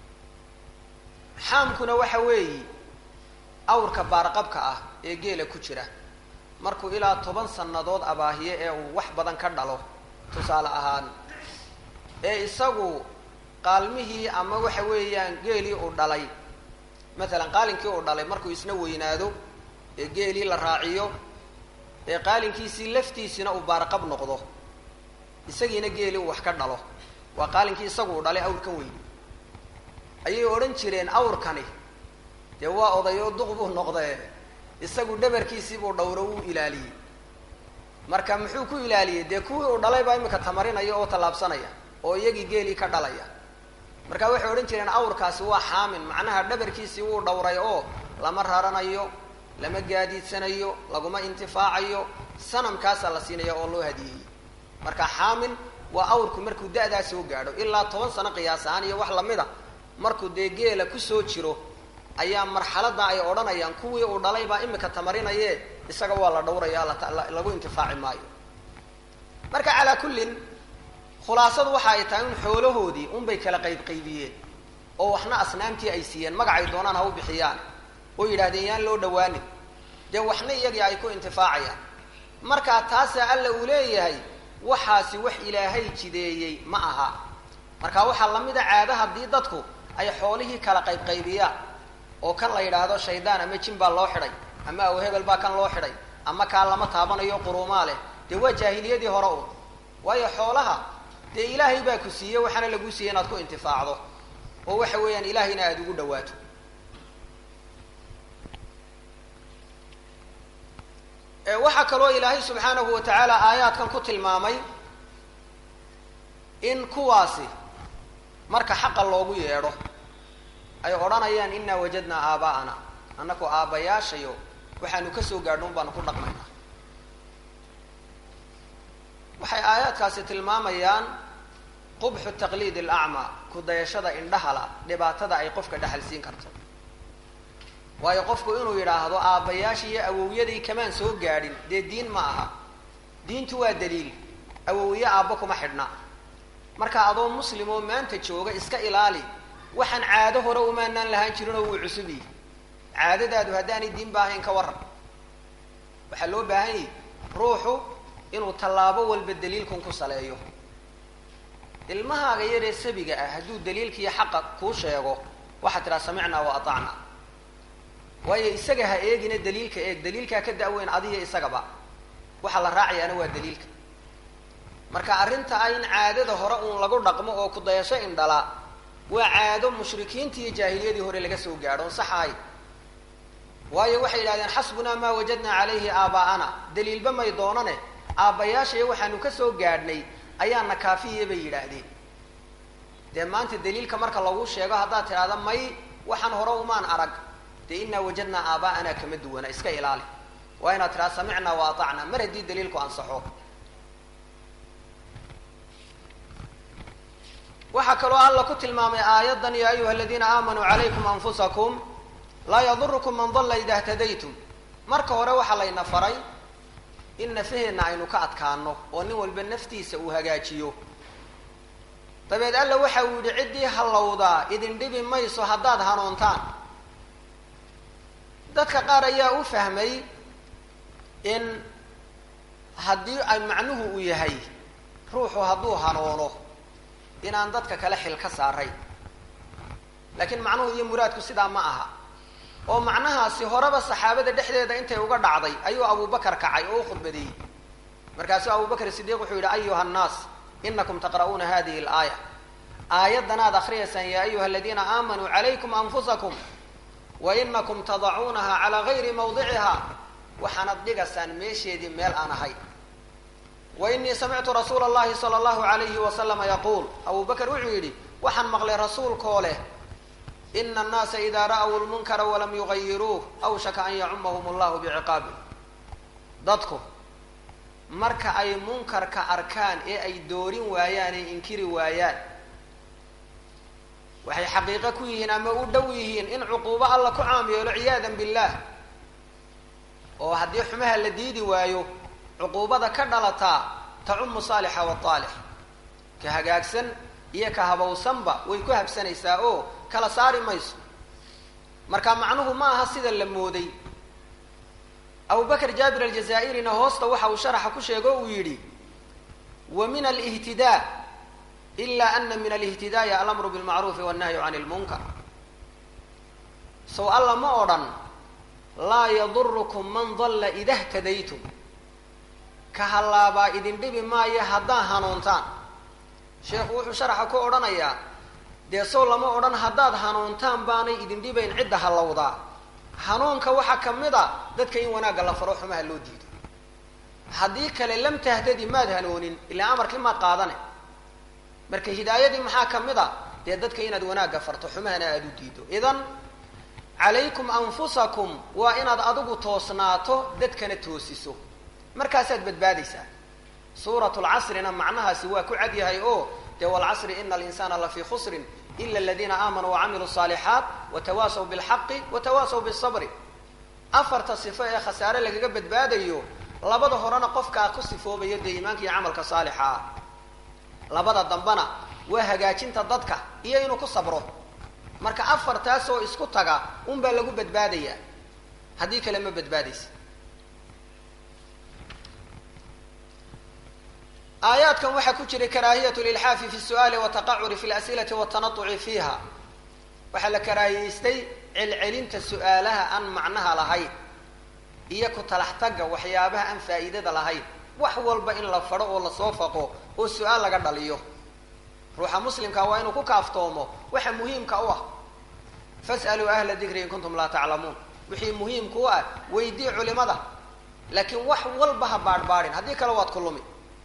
xaamkuna waxa weeyi awrka baarqabka ah ee geela ku jira markuu ilaa toban sannadood abaahiye ee uu wax badan ka dhalo tusaale ahaan ee isagu qaalmihii ama waxa weeyaan geelii uu dhalay matalan qaalinkii uu dhalay markuu isna weynaado ee geelii la raaciyo ee qaalinkiisii laftiisina uu baarqab noqdo isagiina geeli uu wax ka dhalo waa qaalinkii isagu uu dhalay awrkan weyn ayay odhan jireen awrkani dee waa odayoo duq buu noqdee isagu dhabarkiisii buu dhowro wuu ilaaliyey marka muxuu ku ilaaliyey dee kuwii uu dhalay baa imika tamarinaya oo tallaabsanaya oo iyagii geelii ka dhalaya marka waxay odhan jireen awrkaasi waa xaamin macnaha dhabarkiisii wuu dhowray oo lama raranayo lama gaadiidsanayo laguma intifaacayo sanamkaasaa la siinaya oo loo hadiyeeyey marka xaamin waa awrku markuu da-daa soo gaadho ilaa toban sano qiyaas ahaan iyo wax lamida markuu dee geela kusoo jiro ayaa marxaladda ay odhanayaan kuwii uu dhalay baa imika tamarinaye isaga waa la dhowraya lagu intifaaci maayo marka calaa kullin khulaasadu waxa ay tahay in xoolahoodii unbay kala qayb qaybiyeen oo waxna asnaamtii ay siiyeen magacay doonaan ha u bixiyaan oo yidhahdeen yaan loo dhawaanin dee waxna iyagii ay ku intifaacayaan markaa taasaa alla uu leeyahay waxaasi wax ilaahay jideeyey ma aha marka waxaa lamid a caado haddii dadku ay xoolihii kala qaybqaybiyaan oo kan la yidhaahdo shaydaan ama jin baa loo xidhay ama aw hebel baa kan loo xidhay ama kaa lama taabanayo quruumaa leh dee waa jaahiliyadii hore un waayo xoolaha dee ilaahay baa ku siiyey waxaana laguu siiyey inaad ku intifaacdo oo waxa weeyaan ilaahayna aada ugu dhawaato waxaa kaloo ilaahay subxaanahu wa tacaala aayaadkan ku tilmaamay in kuwaasi marka xaqa loogu yeedho ay odhanayaan inaa wajadnaa aabaa'ana annaku aabbayaashayo waxaanu ka soo gaadho un baanu ku dhaqmaynaa waxay aayaadkaasi tilmaamayaan qubxu taqliid alacmaa ku dayashada indhahala dhibaatada ay qofka dhexal siin karto waayo qofku inuu yidhaahdo aabbayaashii iyo awowyadii kamaan soo gaadhin dee diin ma aha diintu waa daliil awowye aabba kuma xidhna marka adoo muslim oo maanta jooga iska ilaali waxaan caado hore umaanaan lahaan jirin oo wuu cusub yihi caadadaadu haddaanay diinba ahayn ka waran waxaa loo baahan yahi ruuxu inuu tallaabo walba daliilkun ku saleeyo ilmahaaga yaree sabiga ah hadduu daliilkiiyo xaqa kuu sheego waxaad tidhaha samicnaa wa atacnaa waayo isaga ha eegina daliilka eeg daliilkaa ka da-weyn adiyo isagaba waxaa la raacayaana waa daliilka marka arrinta ah in caadada hore uun lagu dhaqmo oo ku dayasho indhala waa caado mushrikiintii iyo jaahiliyadii hore laga soo gaadho on sax ahayd waayo waxay yidhahdeen xasbunaa maa wajadnaa calayhi aabaa'ana daliilba may doonane aabbayaashaiyo waxaanu ka soo gaadhnay ayaana kaafiya bay yidhaahdeen dee maanta daliilka marka lagu sheego haddaad tidhahda may waxaan hore umaan arag dee inaa wajadnaa aabaa'ana kama duwana iska ilaali waa inaad tidhahda samicnaa wa atacnaa mar haddii daliilku ansaxo waxaa kaloo alla ku tilmaamay aayaddan ya ayuha aladiina aamanuu calaykum anfusakum laa yadurukum man dalla ida htadaytum marka hore waxaa layna faray in nafaheenna aynu ka adkaano oo nin walba naftiisa uu hagaajiyo dabeed alla waxa uu yidhi ciddii hallowdaa idin dhibi mayso haddaad hanuuntaan dadka qaar ayaa u fahmay in haddii ay macnuhu uu yahay ruuxu hadduu hanuuno inaan dadka kale xil ka saaray laakiin macnuhu iyo muraadku sidaa ma aha oo macnahaasi horeba saxaabada dhexdeeda intay uga dhacday ayuu abubakar kacay oo u khudbadeeyey markaasuu abubakr sidiiq wuxuu yidhi ayuha annaas inakum taqra'uuna hadihi alaaya aayadanaad akriyaysaan ya ayuha aladiina aamanuu calaykum anfusakum wa inakum tadacuunaha calaa gayri mawdiciha waxaanad dhigaysaan meesheedii meel aan ahay wa inii samictu rasuula allahi sala allahu alayhi wasalama yaquul abu bakr wuxuu yidhi waxaan maqlay rasuulkoo leh ina annaasa idaa ra'w lmunkara walam yugayiruuh awshaka an yacumahum allahu biciqaabi dadku marka ay munkarka arkaan ee ay doorin waayaan ee inkiri waayaan waxay xaqiiqo ku yihiin ama u dhow yihiin in cuquubo alla ku caam yeelo ciyaadan billah oo haddii xumaha la diidi waayo cuquubada ka dhalataa tacumu saalixa wataalix ka hagaagsan iyo ka habowsanba way ku habsanaysaa oo kala saari mayso marka macnuhu ma aha sida la mooday abubakr jaabir aljazaa'irina hoosta waxa uu sharaxa ku sheego uu yidhi wa min alihtidaa ila ana min alihtidaai alamru bilmacruufi wannahyu can lmunkar sow alla ma odhan laa yadurukum man dalla ida htadaytum ka hallaabaa idin dhibi maayo haddaa hanuuntaan sheekhu wuxuu sharaxa ku odhanayaa dee sow lama odhan haddaad hanuuntaan baanay idin dhibayn cidda hallowdaa hanuunka waxaa ka mid a dadka in wanaagga la faro xumaha loo diido haddii kale lam tahtadi maad hanoonin ilaa amarkii maad qaadane marka hidaayadii maxaa ka mid a dee dadka inaad wanaagga farto xumahana aada u diido idan calaykum anfusakum waa inaad adigu toosnaato dadkana toosiso markaasaad badbaadaysaa suurat lcasrina macnahaasi waa ku cad yahay oo dee walcasri ina alinsana lafii khusrin ila aladiina aamanuu wacamiluu saalixaat watawaasaw bilxaqi watawaasaw bisabri afarta sifo ee khasaare lagaga badbaadayo labada horena qofkaa ku sifoobayo dee iimaanka iyo camalka saalixa ah labada dambena waa hagaajinta dadka iyo inuu ku sabro marka afartaasoo isku taga unbaa lagu badbaadayaa haddii kale ma badbaadaysa aayaadkan waxaa ku jiray karaahiyat lilxaafi fi su'aali wataqacuri fi lasilati watanauci fiiha waxaa la karaahiyeystay celcelinta su-aalaha aan macnaha lahayn iyo ku talax tagga waxyaabaha aan faa'iidada lahayn wax walba in la fadho oo lasoo faqo oo su-aal laga dhaliyo ruuxa muslimka waa inuu ku kaaftoomo waxa muhiimka u ah fas'aluu ahla dikri in kuntum laa taclamuun wixii muhiimka u ah weydii culimada laakiin wax walba ha baadhbaadhin haddii kale waad ku lumi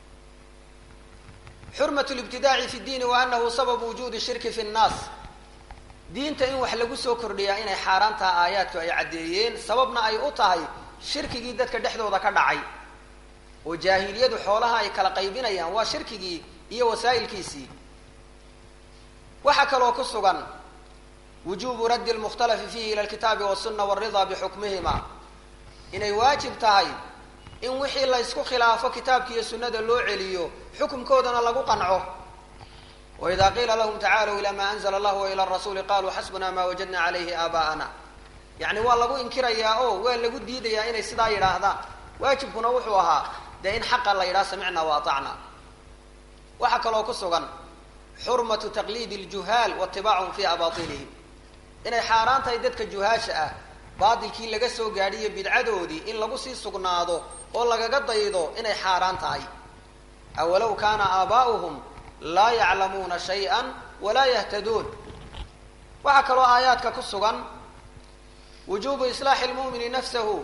xurmat libtidaaci fi ddiini wa anahu sababu wujuudi shirki fi nnaas diinta in wax lagu soo kordhiyaa inay xaaraan taha aayaadku ay caddeeyeen sababna ay u tahay shirkigii dadka dhexdooda ka dhacay oo jaahiliyadu xoolaha ay kala qaybinayaan waa shirkigii iyo wasaa'ilkiisii waxaa kaloo ku sugan wujubu raddi lmukhtalafi fihi ila alkitaabi wasuna waridaa bixukmihima inay waajib tahay in wixii la ysku khilaafo kitaabka iyo sunnada loo celiyo xukumkoodana lagu qanco waida qiila lahum tacaaluu ila ma anzla allah wa ila rasuuli qaluu xasbuna ma wajadna calayhi aabaa'ana yacni waa lagu inkirayaa oo waa lagu diidayaa inay sidaa yidhaahdaan waajibkuna wuxuu ahaa dee in xaqa la yidhaha samicna wa atacna waxaa kaloo ku sugan xurmatu taqliidi ljuhaal waitibaachum fi abailihim inay xaaraan tahay dadka juhaasha ah baatilkii laga soo gaadhiyo bidcadoodii in lagu sii sugnaado oo lagaga daydo inay xaaraan tahay awalow kaana aabaa'uhum laa yaclamuuna shay-an walaa yahtaduun waxaa kaloo aayaadka ku sugan wujubu islaaxi lmu'mini nafsahu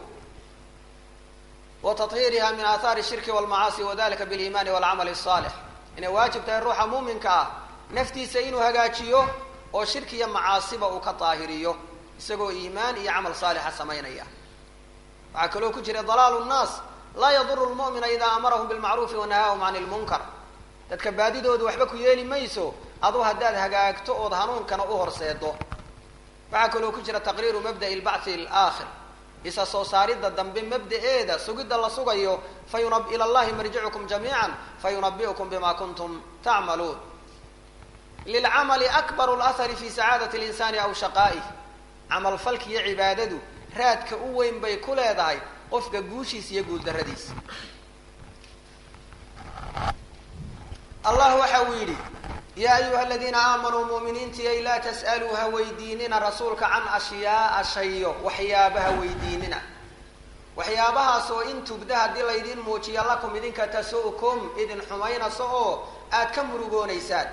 wa tahiiriha min aathaari shirki walmacaasi wadalika biliimaani walcamali asaalix inay waajib tahay ruuxa muuminka ah naftiisa inuu hagaajiyo oo shirki iyo macaasiba uu ka daahiriyo isagoo iimaan iyo camal saalixa samaynaya waxaa kaloo ku jira dalaalu nnaas laa yaduru lmu'mina idaa amarahum bilmacruufi wanahaahum can lmunkar dadka baadidoodu waxba ku yeeli mayso aduu haddaad hagaagto ood hanuunkana u horseedo waxaa kaloo ku jira taqriiru mabda'i lbacthi alaakhir isa soo saaridda dambe mabda'eeda sugidda la sugayo fayuna ila llahi marjicukum jamiican fayunabi'ukum bima kuntum tacmaluun lilcamali akbaru lahari fi sacaadati linsani aw shaqaa'ih camalfalki iyo cibaadadu raadka u weyn bay ku leedahay qofka guushiisa iyo guuldarradiisa allah waxa uu yidhi yaa ayuha aladiina aamanuu mu'miniintiyay laa tas'aluu ha weydiinina rasuulka can ashyaaa shayo waxyaabaha weydiinina waxyaabahaas oo in tubda haddii laydiin muujiya lakum idinka tasu'kum idin xumaynayso oo aad ka murugoonaysaan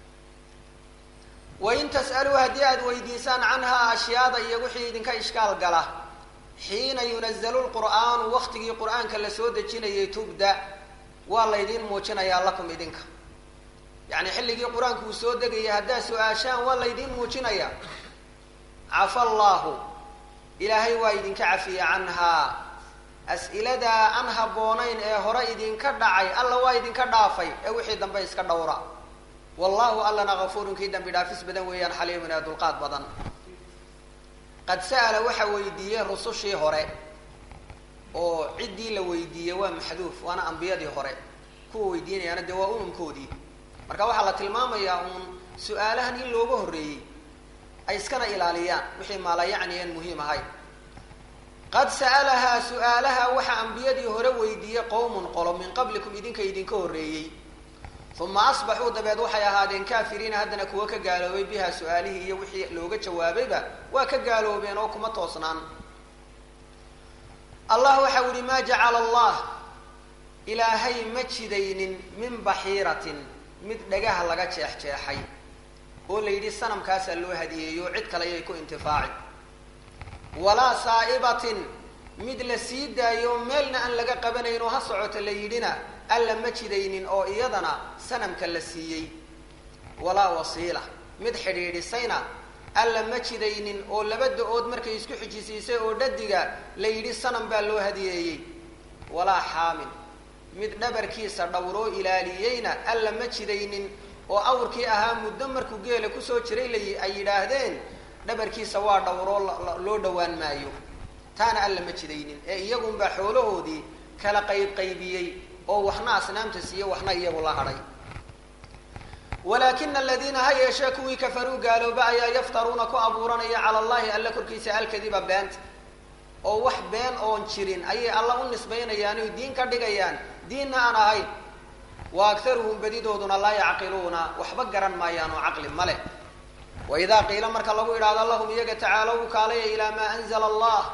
wain tas'aluu haddii aada weydiisaan canhaa ashyaada iyo wixii idinka ishkaal gala xiina yunazalu lqur'aanu waktigii qur'aanka la soo dejinayay tubda waa laydiin muujinayaa lakum idinka yacni xilligii qur-aanku uu soo degaya haddaad su-aashaan waa laydiin muujinayaa cafa allaahu ilaahay waa idinka cafiya canhaa as'iladaa aan habboonayn ee hore idinka dhacay alla waa idinka dhaafay ee wixii dambe iska dhowra wallahu allana kafuurun kii dambi dhaafis badan weeyaan xaliimun ee dulqaad badan qad sa'ala waxa weydiiyey rusushii hore oo ciddii la weydiiyey waa maxduuf waana ambiyadii hore kuwa weydiinayaana dee waa umamkoodii marka waxaa la tilmaamayaa uun su-aalahan in looga horreeyey ay iskana ilaaliyaan wixii maalayacni aan muhiim ahayn qad sa'alahaa su-aalaha waxaa ambiyadii hore weydiiyey qowmun qolo min qablikum idinka idinka horreeyey uma asbaxuu dabeed waxay ahaadeen kaafiriina haddana kuwa ka gaaloobay biha su-aalihii iyo wixii looga jawaabayba waa ka gaaloobeen oo kuma toosnaan allah waxa u ihi maa jacala allah ilaahay ma jidaynin min baxiiratin mid dhagaha laga jeexjeexay oo la yidhi sanamkaasaa loo hadiyeeyo cid kale ayay ku intifaaci walaa saa'ibatin mid la sii daayo meelna aan laga qabanayn oo ha socoto la yidhina alla ma jidaynin oo iyadana sanamka la siiyey walaa wasiila mid xidhiidhisayna alla ma jidaynin oo laba da-ood markay isku xijisiisay oo dhadiga la yidhi sanam baa loo hadiyeeyey walaa xaamin mid dhabarkiisa dhowroo ilaaliyeyna alla ma jidaynin oo awrkii ahaa muddo markuu geela kusoo jiray la ay yidhaahdeen dhabarkiisa waa dhowroo loo dhowaan maayo taana alla ma jidaynin ee iyagunbaa xoolahoodii kala qayb qaybiyey oo waxna asnaamta siiye waxna iyagu la hadhay walaakina aladiina ha yeeshee kuwii kafaruu gaalooba ayaa yaftaruuna ku abuuranaya cala allahi alla korkiisa alkadiba beenta oo wax been oon jirin ayay alla u nisbaynayaan oy diin ka dhigayaan diinna aan ahayn wa aktaruhum badidooduna laa yacqiluuna waxba garan maayaan oo caqli ma leh wa idaa qiila marka lagu idhaahdo lahum iyaga tacaalow kaalaya ilaa maa anzala allah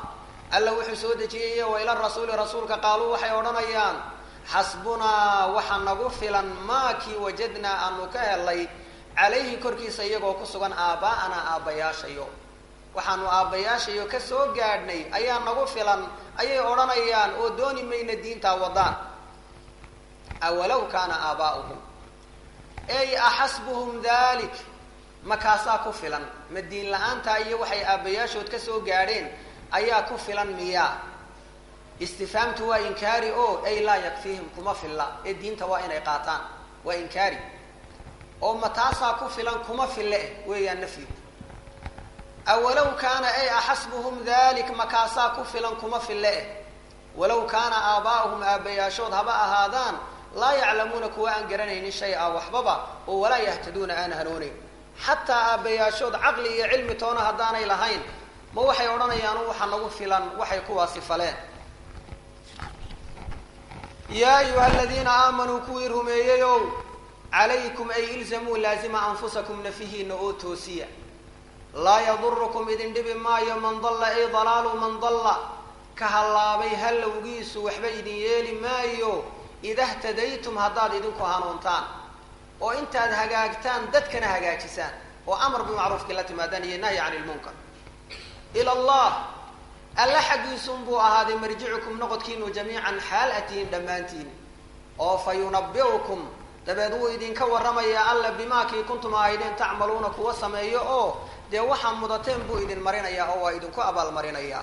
alla wuxuu soo dejiyey wa ila rasuuli rasuulka qaaluu waxay odhanayaan xasbunaa waxa nagu filan maakii wajadnaa aanu ka helay calayhi korkiisa iyagoo ku sugan aaba'anaa aabbayaashayo waxaanu aabbayaashayo ka soo gaadhnay ayaa nagu filan ayay odhanayaan oo dooni mayna diintaa wadaan awalow kaana aabaa'uhum ey axasbuhum dalik makaasaa ku filan ma diin la-aantaa iyo waxay aabbayaashood ka soo gaadheen ayaa ku filan miyaa istifaamtu waa inkaari o ay laa yakfiihim kuma filla ee diinta waa inay qaataan waa inkaari oo ma taasaa ku filan kuma fille eh weeyaan nafyigu awalow kaana ay axasbuhum dalik makaasaa ku filan kuma fille eh walow kaana aabaa'uhum aabbayaashood haba ahaadaan laa yaclamuuna kuwa aan garanaynin shay-a waxbaba oo walaa yahtaduuna aan hanooneyn xataa aabbayaashood caqli iyo cilmi toona haddaanay lahayn ma waxay odhanayaan waxa nagu filan waxay kuwaasi faleen yaa ayuha aladiina aamanuu kuwii rumeeyeyow calaykum ay ilzamuu laazima anfusakum nafihiina oo toosiya laa yadurukum idin dhibi maayo man dalla ay dalaalu man dalla ka hallaabay hallowgiisu waxba idin yeeli maayo ida htadaytum haddaad idinku hanuuntaan oo intaad hagaagtaan dadkana hagaajisaan oo amar bimacruufkii la timaadaan iyo nahyi cani lmunkar ila allah alla xaggiisunbuu ahaaday marjicukum noqodkiinu jamiican xaal atihiin dhammaantiin oo fa yunabiukum dabeed wuu idinka warramayaa alla bimaakii kuntum ahaydeen tacmaluuna kuwa sameeyo oo dee waxaa mudateen buu idin marinayaa oo waa idinku abaalmarinayaa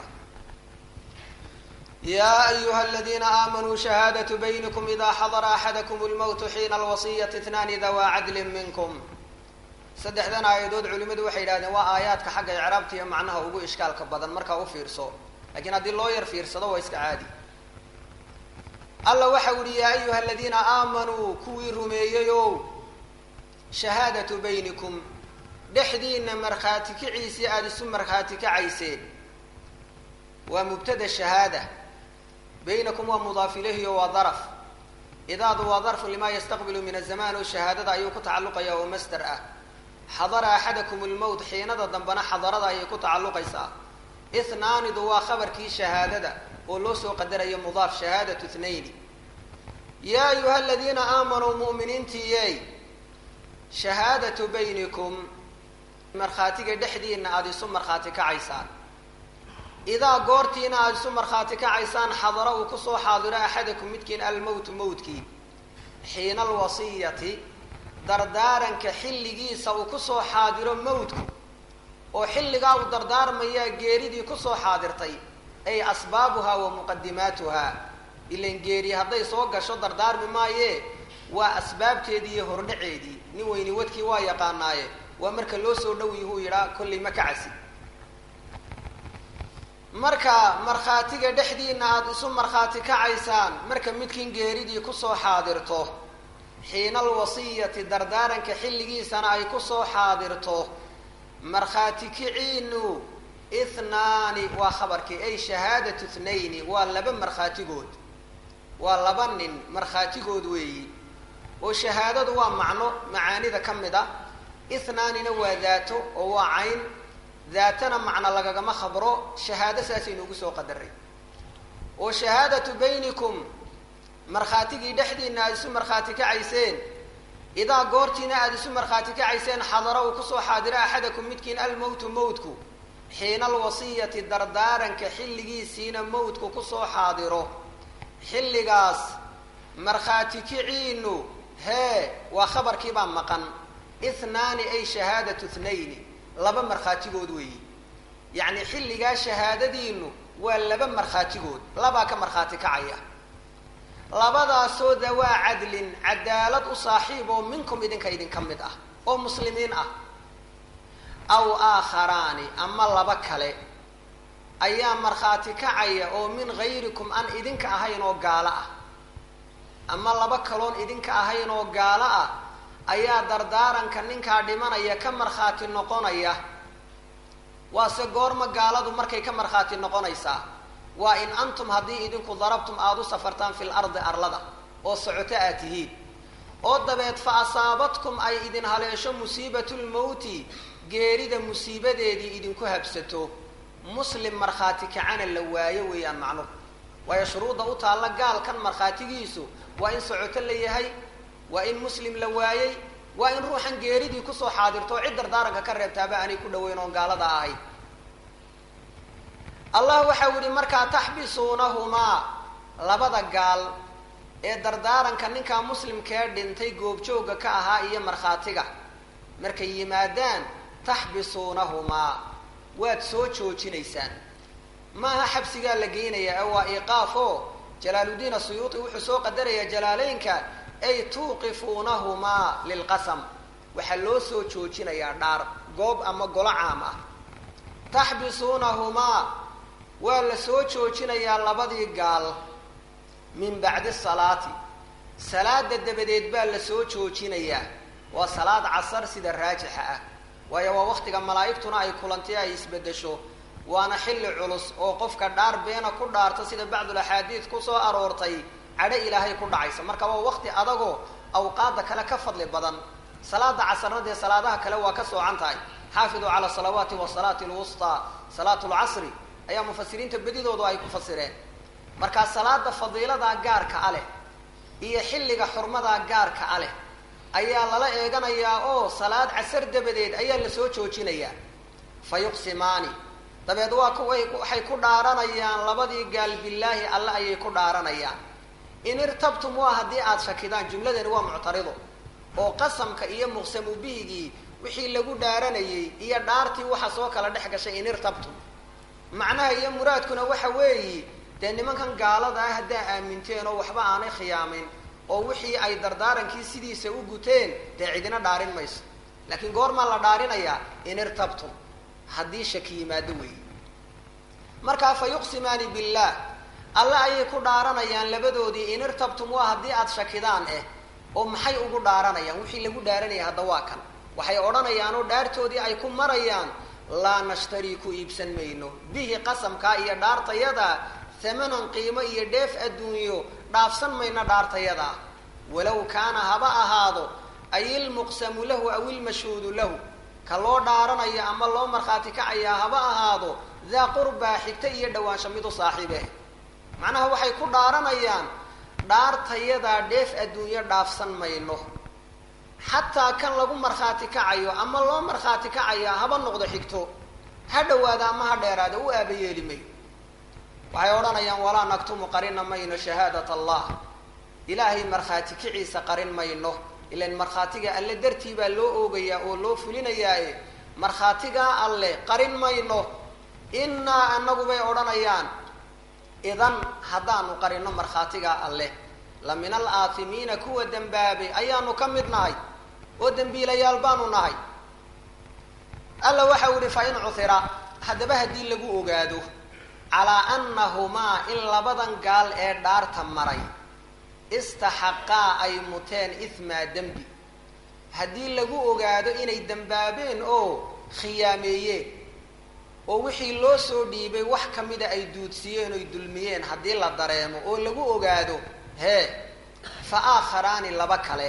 yaa ayuha aladiina aamanuu shahaadatu baynikum idaa xadara axadakum lmowtu xiina alwasiyati itnaani dawaa cadlin minkum saddexdan aayadood culimadu waxay yidhahdeen waa aayaadka xagga icraabta iyo macnaha ugu ishkaalka badan markaa u fiirso lakiin haddii loo yar fiirsado waa iska caadi alla waxau yihi yaa ayuha aladiina aamanuu kuwii rumeeyeyow shahaadatu baynikum dhexdiina markhaati kiciisii aada isu markhaati kacayseen waa mubtada shahaada baynakum waa mudaaf ilayhi waa daraf idaadu waa darfu limaa yastaqbilu min azamaan oo shahaadada ayuu ku tacalluqaya oo masder ah xadara axadakum lmowt xiinada dambena xadarada ayay ku tacalluqaysaa ithnaanidu waa khabarkii shahaadada oo loo soo qadarayo mudaaf shahaadatu ithnayni yaa ayuha aladiina aamanuu mu'miniintiiyey shahaadatu baynikum markhaatiga dhexdiina aada isu markhaati kacaysaan idaa goortiina aada isu markhaati kacaysaan xadara uu kusoo xaadiro axadakum midkiin almowtu mowtkii xiina alwasiyati dardaaranka xilligiisa uu kusoo xaadiro mowtku oo xilligaa uu dardaarmayaa geeridii kusoo xaadirtay ay asbaabuhaa wa muqadimaatuhaa ilan geeri hadday soo gasho dardaarmi maayee waa asbaabteedii iyo hordhaceedii nin weyni wadkii waa yaqaanaaye waa marka loo soo dhow yihuu yidhaa kollay ma kacasi marka markhaatiga dhexdiina aada isu markhaati kacaysaan marka midkiin geeridii kusoo xaadirto xiina alwasiyati dardaaranka xilligiisana ay kusoo xaadirto markhaati kiciinu ithnaani waa khabarkii ay shahaadatu ithnayni waa laba markhaatigood waa laba nin markhaatigood weeyi oo shahaadadu waa macno macaanida ka mid a ithnaanina waa daato oo waa cayn daatana macno lagagama khabro shahaado saasaynu ugu soo qadaray oo shahaadatu baynikum markhaatigii dhexdiina aada isu markhaati kacayseen idaa goortiina aada isu markhaati kacayseen xadara uu kusoo xaadiro axadakum midkiin almowtu mowtku xiina alwasiyati dardaaranka xilligiisiina mowtku kusoo xaadiro xilligaas markhaati kiciinu hee waa khabarkiibaa maqan ithnaani ay shahaadatu ithnayni laba markhaatigood weeyi yacni xilligaa shahaadadiinu waa laba markhaatigood labaa ka markhaati kacaya labadaasoo dawaa cadlin cadaalad u saaxiib oo minkum idinka idinka mid ah oo muslimiin ah aw aakharaani ama laba kale ayaa markhaati kacaya oo min gayrikum aan idinka ahayn oo gaalo ah ama laba kaloon idinka ahayn oo gaalo ah ayaa dardaaranka ninkaa dhimanaya ka markhaati noqonaya waase goorma gaaladu markay ka markhaati noqonaysaa waa in antum haddii idinku darabtum aada u safartaan fil ardi arlada oo socoto aad tihiin oo dabeed fa asaabatkum ay idin haleesho musiibatulmowti geerida musiibadeedii idinku habsato muslim markhaati kacana la waayo weeyaan macnuhu waayo shuruudda u taalla gaalkan markhaatigiisu waa in socoto la yahay waa in muslim la waayey waa in ruuxan geeridii kusoo xaadirto oo cid dardaaranka ka reebtaaba aanay ku dhaweyn oon gaalada ahayd allah waxau yihi markaa taxbisuunahumaa labada gaal ee dardaaranka ninkaa muslimkee dhintay goobjoogga ka ahaa iyo markhaatiga markay yimaadaan taxbisuunahumaa waad soo joojinaysaan maaha xabsigaa la geynayaa ee waa iqaaf oo jalaaluddiin asuyuuti wuxuu soo qadarayaa jalaaleynka ay tuuqifuunahumaa lilqasam waxaa loo soo joojinayaa dhaar goob ama golo caam ah taxbisuunahumaa waa la soo joojinayaa labadii gaal min bacdi salaati salaada dabadeed baa la soo joojinayaa waa salaad casar sida raajixa ah waayo waa waktiga malaa'igtuna ay kulantay ay isbedesho waana xilli culus oo qofka dhaar beena ku dhaarta sida bacdul axaadiid kusoo aroortay cadho ilaahay ku dhacaysa marka waa wakti adagoo awqaada kale ka fadli badan salaada casarna dee salaadaha kale waa ka soocan tahay xaafiduu cala salawaati wasalaati lwustaa salaatu lcasri ayaa mufasiriinta bedidoodu ay ku fasireen markaa salaada fadiiladaa gaarka a leh iyo xilliga xurmadaa gaarka a leh ayaa lala eeganayaa oo salaad casar dabadeed ayaa la soo joojinayaa fa yuqsimaani dabeed waa kuway waxay ku dhaaranayaan labadii gaal billaahi alle ayay ku dhaaranayaan in irtabtum waa haddii aada shakidaan jumladani waa muctarido oo qasamka iyo muqsamu bihigii wixii lagu dhaaranayay iyo dhaartii waxa soo kala dhex gashay in irtabtum macnaha iyo muraadkuna waxa weeyi dee nimankan gaalada ah haddaa aaminteen oo waxba aanay khiyaamin oo wixii ay dardaarankii sidiisa u guteen dee cidina dhaarin mayso laakiin goormaa la dhaarinayaa in irtabtum haddii shaki yimaado weeyi markaa fa yuqsimaani billah alle ayay ku dhaaranayaan labadoodii in irtabtum waa haddii aada shakidaan eh oo maxay ugu dhaaranayaan wixii lagu dhaaranaya hadda waa kan waxay odhanayaan oo dhaartoodii ay ku marayaan laa nashtarii ku iibsan mayno bihi qasamkaa iyo dhaartayada hamanan qiimo iyo dheef adduunyo dhaafsan mayno dhaartayadaa walow kaana haba ahaado ay ilmuqsamu lahu aw ilmashhuudu lahu ka loo dhaaranayo ama loo markhaati kacayaa haba ahaado daa qurbaa xigta iyo dhawaansho mid u saaxiibe macnaha waxay ku dhaaranayaan dhaartayadaa dheef adduunyo dhaafsan mayno xataa kan lagu markhaati kacayo ama loo markhaati kacayaa haba noqdo xigto ha dhawaada ama ha dheeraada u aabayeeli mayo waxay odhanayaan walaa naktumu qarina mayno shahaadat allah ilaahay markhaati kiciisa qarin mayno ilan markhaatiga alle dartii baa loo oogayaa oo loo fulinayaae markhaatigaa alle qarin mayno innaa anagu bay odhanayaan idan haddaanu qarino markhaatigaa alleh la min al aatimiina kuwa dembaabay ayaanu ka mid nahay oo dembiilayaal baanu nahay alla waxau yihi fa in cuhira haddaba haddii lagu ogaado calaa annahumaa in labadan gaal ee dhaarta maray istaxaqaa ay muteen ihmaa dembi haddii lagu ogaado inay dembaabeen oo khiyaameeyeen oo wixii loo soo dhiibay wax ka mida ay duudsiyeen oy dulmiyeen haddii la dareemo oo lagu ogaado hee fa aakharaani laba kale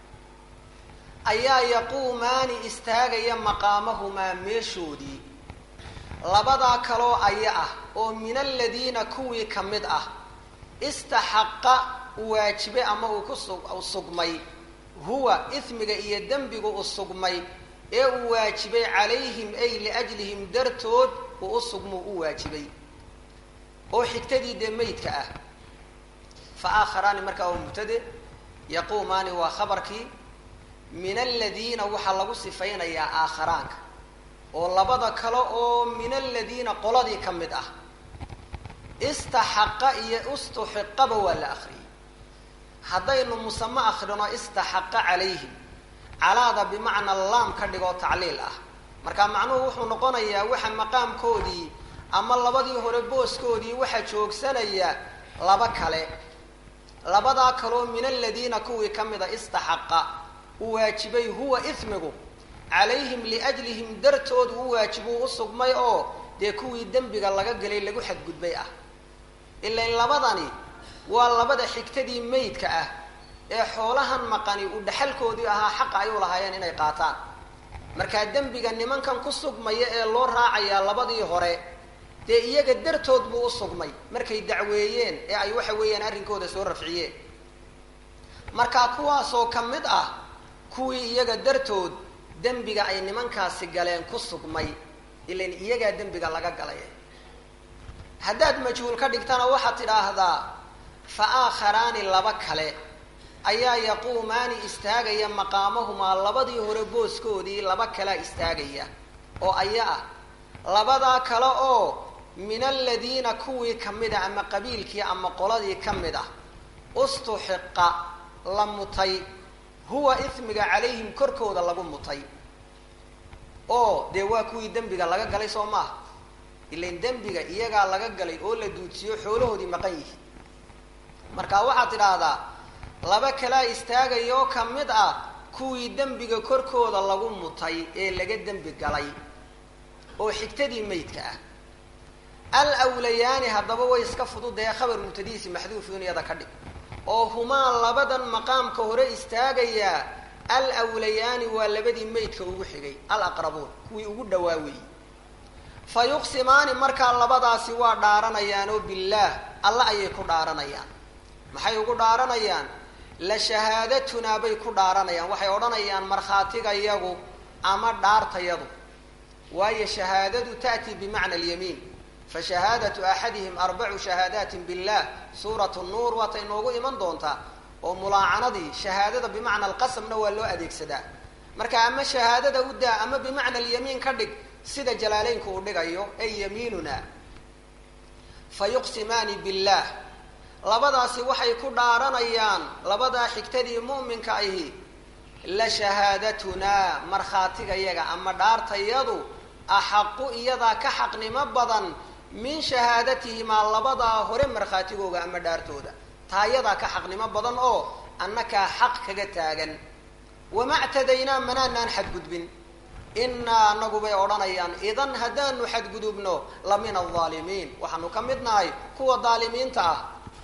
ayaa yaquumaani istaagaya maqaamahumaa meeshoodii labadaa kaloo aya ah oo min aladiina kuwii ka mid ah istaxaqa u waajibe ama uu ku su sugmay huwa ismiga iyo dembigu u sugmay ee uu waajibay calayhim ay liajlihim dartood uu u sugmuu u waajibay oo xigtadii dee meydka ah fa aakharaani markaa waa mubtade yaquumaani waa khabarkii min aladiina waxaa lagu sifaynayaa aakharaanka oo labada kale oo min aladiina qoladii ka mid ah istaxaqa iyo istuxiqaba waa la akriyay haddaynu musame akrino istaxaqa calayhim calaada bimacna laam ka dhigoo tacliil ah marka macnuhu wuxuu noqonayaa waxa maqaamkoodii ama labadii hore booskoodii waxaa joogsanaya laba kale labadaa kaloo min aladiina kuwii ka mida istaxaqa u waajibay huwa ismigu calayhim liajlihim dartood u waajibuu u sugmay oo dee kuwii dembiga laga gelay lagu xadgudbay ah ilain labadani waa labada xigtadii meydka ah ee xoolahan maqani uu dhaxalkoodii ahaa xaqa ay u lahaayeen inay qaataan markaa dembiga nimankan ku sugmaya ee loo raacayaa labadii hore dee iyaga dartood buu u sugmay markay dacweeyeen ee ay waxa weeyaan arrinkooda soo rafciyeen marka kuwaasoo ka mid ah kuwii iyaga dartood dembiga ay nimankaasi galeen ku sugmay ilan iyagaa dembiga laga galay haddaad majhuul ka dhigtana waxaad tidhaahdaa fa aakharaani laba kale ayaa yaquumaani istaagaya maqaamahumaa labadii hore booskoodii laba kalea istaagaya oo aya ah labadaa kale oo min aladiina kuwii ka mid a ama qabiilkii ama qoladii ka mid ah ustuxiqa la mutay huwa ismiga calayhim korkooda lagu mutay oo dee waa kuwii dembiga laga galay soo maaha ilan dembiga iyagaa laga galay oo la duudsiyo xoolahoodii maqan yihi marka waxaad tidhaahdaa laba kalaa istaagayoo ka mid ah kuwii dembiga korkooda lagu mutay ee laga dembi galay oo xigtadii maydka ah al awlayaani haddaba way iska fududee khabar mubtadihiisi maxduufun iyada ka dhig oo humaa labadan maqaamka hore istaagayaa al awlayaani waa labadii maydka ugu xigay al aqrabuun kuwii ugu dhawaa weeyey fa yuqsimaani markaa labadaasi waa dhaaranayaan oo billaah alla ayay ku dhaaranayaan maxay ugu dhaaranayaan la shahaadatunaa bay ku dhaaranayaan waxay odhanayaan markhaatigayagu ama dhaartayadu waayo shahaadadu ta'tii bimacna alyamiin fa shahaadatu axadihim arbacu shahaadaatin billah suuratu nuur waatay noogu iman doontaa oo mulaacanadii shahaadada bimacna alqasamna waa loo adeegsadaa marka ama shahaadada u daa ama bimacna alyamiin ka dhig sida jalaaleynku uu dhigayo ay yamiinuna fa yuqsimaani billah labadaasi waxay ku dhaaranayaan labadaa xigtadii mu'minka ahi la shahaadatunaa markhaatigayaga ama dhaartayadu axaqu iyadaa ka xaqnimo badan min shahaadatihimaa labadaa hore markhaatigooga ama dhaartooda taa iyadaa ka xaqnimo badan oo annakaa xaq kaga taagan wama ctadaynaa manaanaan xadgudbin inaa anagu bay odhanayaan idan haddaanu xadgudubno la min alaalimiin waxaanu ka mid nahay kuwa daalimiinta ah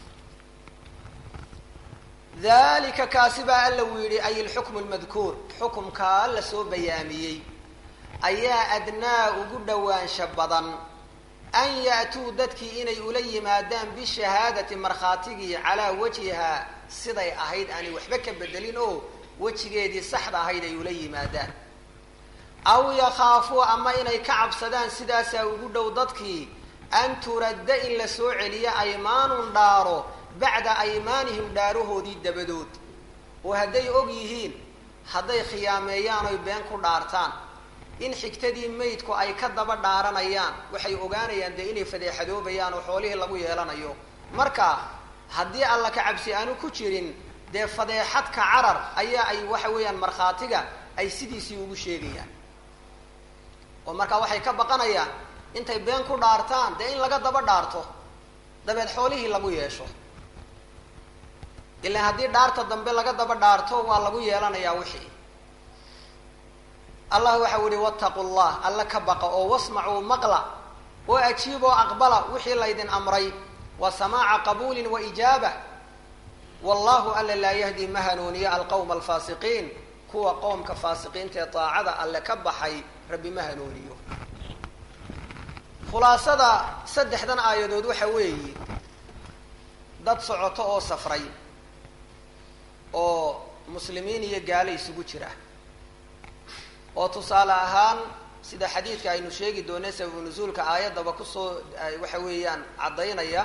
dalika kaasi baa alla uu yidhi ay ilxukmu lmadkuur xukumkaa la soo bayaamiyey ayaa adnaa ugu dhowaansha badan an ya'tuu dadkii inay ula yimaadaan bishahaadati markhaatigii calaa wajhihaa siday ahayd aanay waxba ka bedelin oo wejigeedii saxda ahayd ay ula yimaadaan aw yakhaafuu ama inay ka cabsadaan sidaasaa ugu dhow dadkii an turadda in la soo celiyo aymaanun dhaaro bacda aymaanihim dhaarahoodii dabadood oo hadday og yihiin hadday khiyaameeyaan oy been ku dhaartaan in xigtadii maydku ay ka daba dhaaranayaan waxay ogaanayaan dee inay fadeexadoobayaan oo xoolihii lagu yeelanayo marka haddii alla ka cabsi aanu ku jirin dee fadeexadka carar ayaa ay waxa weeyaan markhaatiga ay sidiisii ugu sheegayaan oo marka waxay ka baqanayaan intay been ku dhaartaan dee in laga daba dhaarto dabeed xoolihii lagu yeesho ilaan haddii dhaarta dambe laga daba dhaarto waa lagu yeelanayaa wixii allah waxau yihi wattaqu llah alla ka baqa oo wasmacuu maqla oo ajiiboo aqbala wixii laydin amray wa samaaca qabuulin wa ijaaba wallahu alla laa yahdi ma hanuuniyo alqowma alfaasiqiin kuwa qoomka faasiqiinta ee daacada alle ka baxay rabbi ma hanuuniyo khulaasada saddexdan aayadood waxa weeye dad socoto oo safray oo muslimiin iyo gaalo isugu jira oo tusaale ahaan sida xadiidka aynu sheegi doonay sababu nusuulka aayaddaba kusoo waxa weeyaan caddaynaya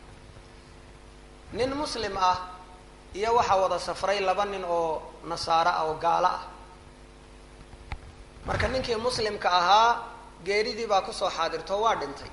nin muslim ah iyo waxaa wada safray laba nin oo nasaaro ah oo gaalo ah marka ninkii muslimka ahaa geeridii baa kusoo xaadirto waa dhintay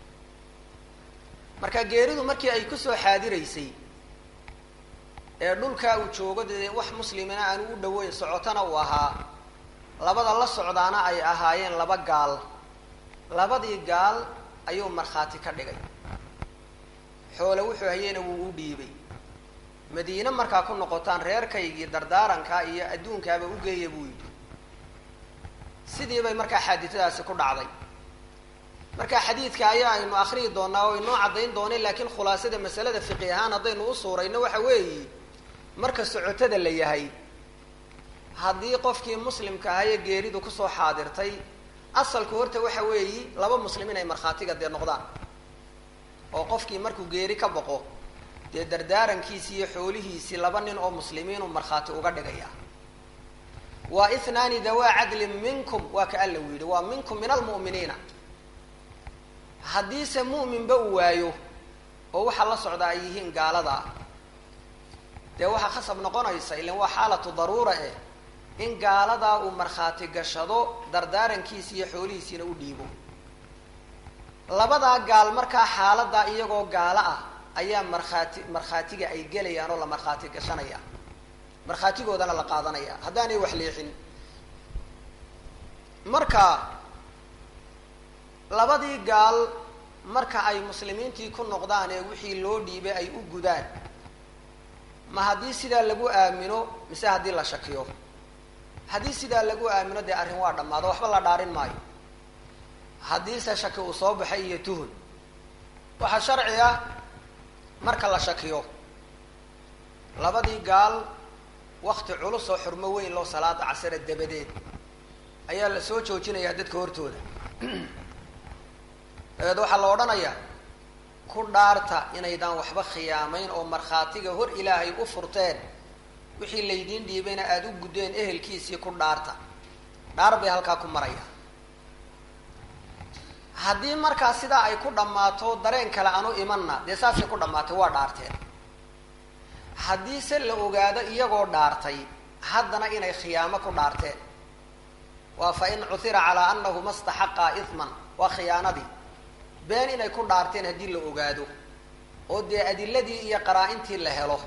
marka geeridu markii ay kusoo xaadiraysay ee dhulkaa uu joogo dee wax muslimina aan u dhaweyn socotana uu ahaa labada la socdaana ay ahaayeen laba gaal labadii gaal ayuu markhaati ka dhigay xoole wuxuu hayeyna wuu u dhiibay madiine markaa ku noqotaan reerkaygii dardaarankaa iyo adduunkaaba u geeya buu yidhi sidii bay markaa xaaditadaasi ku dhacday marka xadiidka ayaa aynu akriyi doonaa oo inoo caddayn doonay laakiin khulaasada masalada fiqi ahaan haddaynu u suurayno waxa weeye marka socotada la yahay haddii qofkii muslimka ahaye geeridu kusoo xaadirtay asalku horta waxa weeyi laba muslim inay markhaatiga dee noqdaan oo qofkii markuu geeri ka boqo dee dardaarankiisi iyo xoolihiisii laba nin oo muslimiinu markhaati uga dhigaya waa ithnaani dawaa cadlin minkum waa ka alla u yidhi waa minkum min almu'miniina haddiise mu'minba uu waayo oo waxaa la socdaa ay yihiin gaaladaa dee waxaa khasab noqonaysa ilan waa xaalatu daruura eh in gaaladaa uu markhaati gashado dardaarankiisi iyo xoolihiisiina u dhiibo labadaa gaal markaa xaaladaa iyagoo gaalo ah ayaa markhaati markhaatiga ay gelayaan oo la markhaati gashanaya markhaatigoodana la qaadanaya haddaanay wax leexin marka labadii gaal marka ay muslimiintii ku noqdaan ee wixii loo dhiibay ay u gudaan ma haddii sidaa lagu aamino mise haddii la shakiyo haddii sidaa lagu aamino dee arrin waa dhammaado waxba la dhaarin maayo haddiise shaki uu soo baxay iyo tuhun waxaa sharci ah marka la shakiyo labadii gaal wakti culus oo xurmo weyn loo salaada casare dabadeed ayaa la soo joojinayaa dadka hortooda dabeed waxaa la odhanayaa ku dhaarta inaydaan waxba khiyaamayn oo markhaatiga hor ilaahay u furteen wixii laydiin dhiibayna aada u guddeen ehelkiisii ku dhaarta dhaar bay halkaa ku maraya haddii markaa sidaa ay ku dhammaato dareen kale aanu imanna dee saasay ku dhammaatay waa dhaarteen haddii se la ogaado iyagoo dhaartay haddana inay khiyaamo ku dhaarteen waa fa in cuhira calaa anahuma staxaqaa ihman waa khiyaanadii been inay ku dhaarteen haddii la ogaado oo dee adiladii iyo qaraa-intii la helo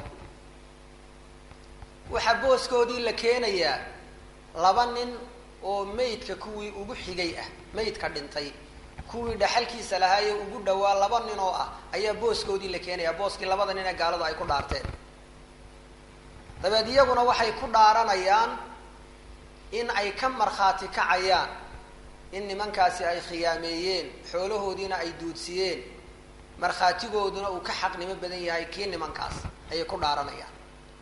waxaa booskoodii la keenayaa laba nin oo meydka kuwii ugu xigay ah meydka dhintay kuwii dhaxalkiisa lahaayee ugu dhawaa laba nin oo ah ayaa booskoodii la keenayaa booskii labada nin ee gaaladu ay ku dhaarteen dabeed iyaguna waxay ku dhaaranayaan in ay ka markhaati kacayaan in nimankaasi ay khiyaameeyeen xoolahoodiina ay duudsiyeen markhaatigooduna uu ka xaqnimo badan yahay kii nimankaas ayay ku dhaaranayaan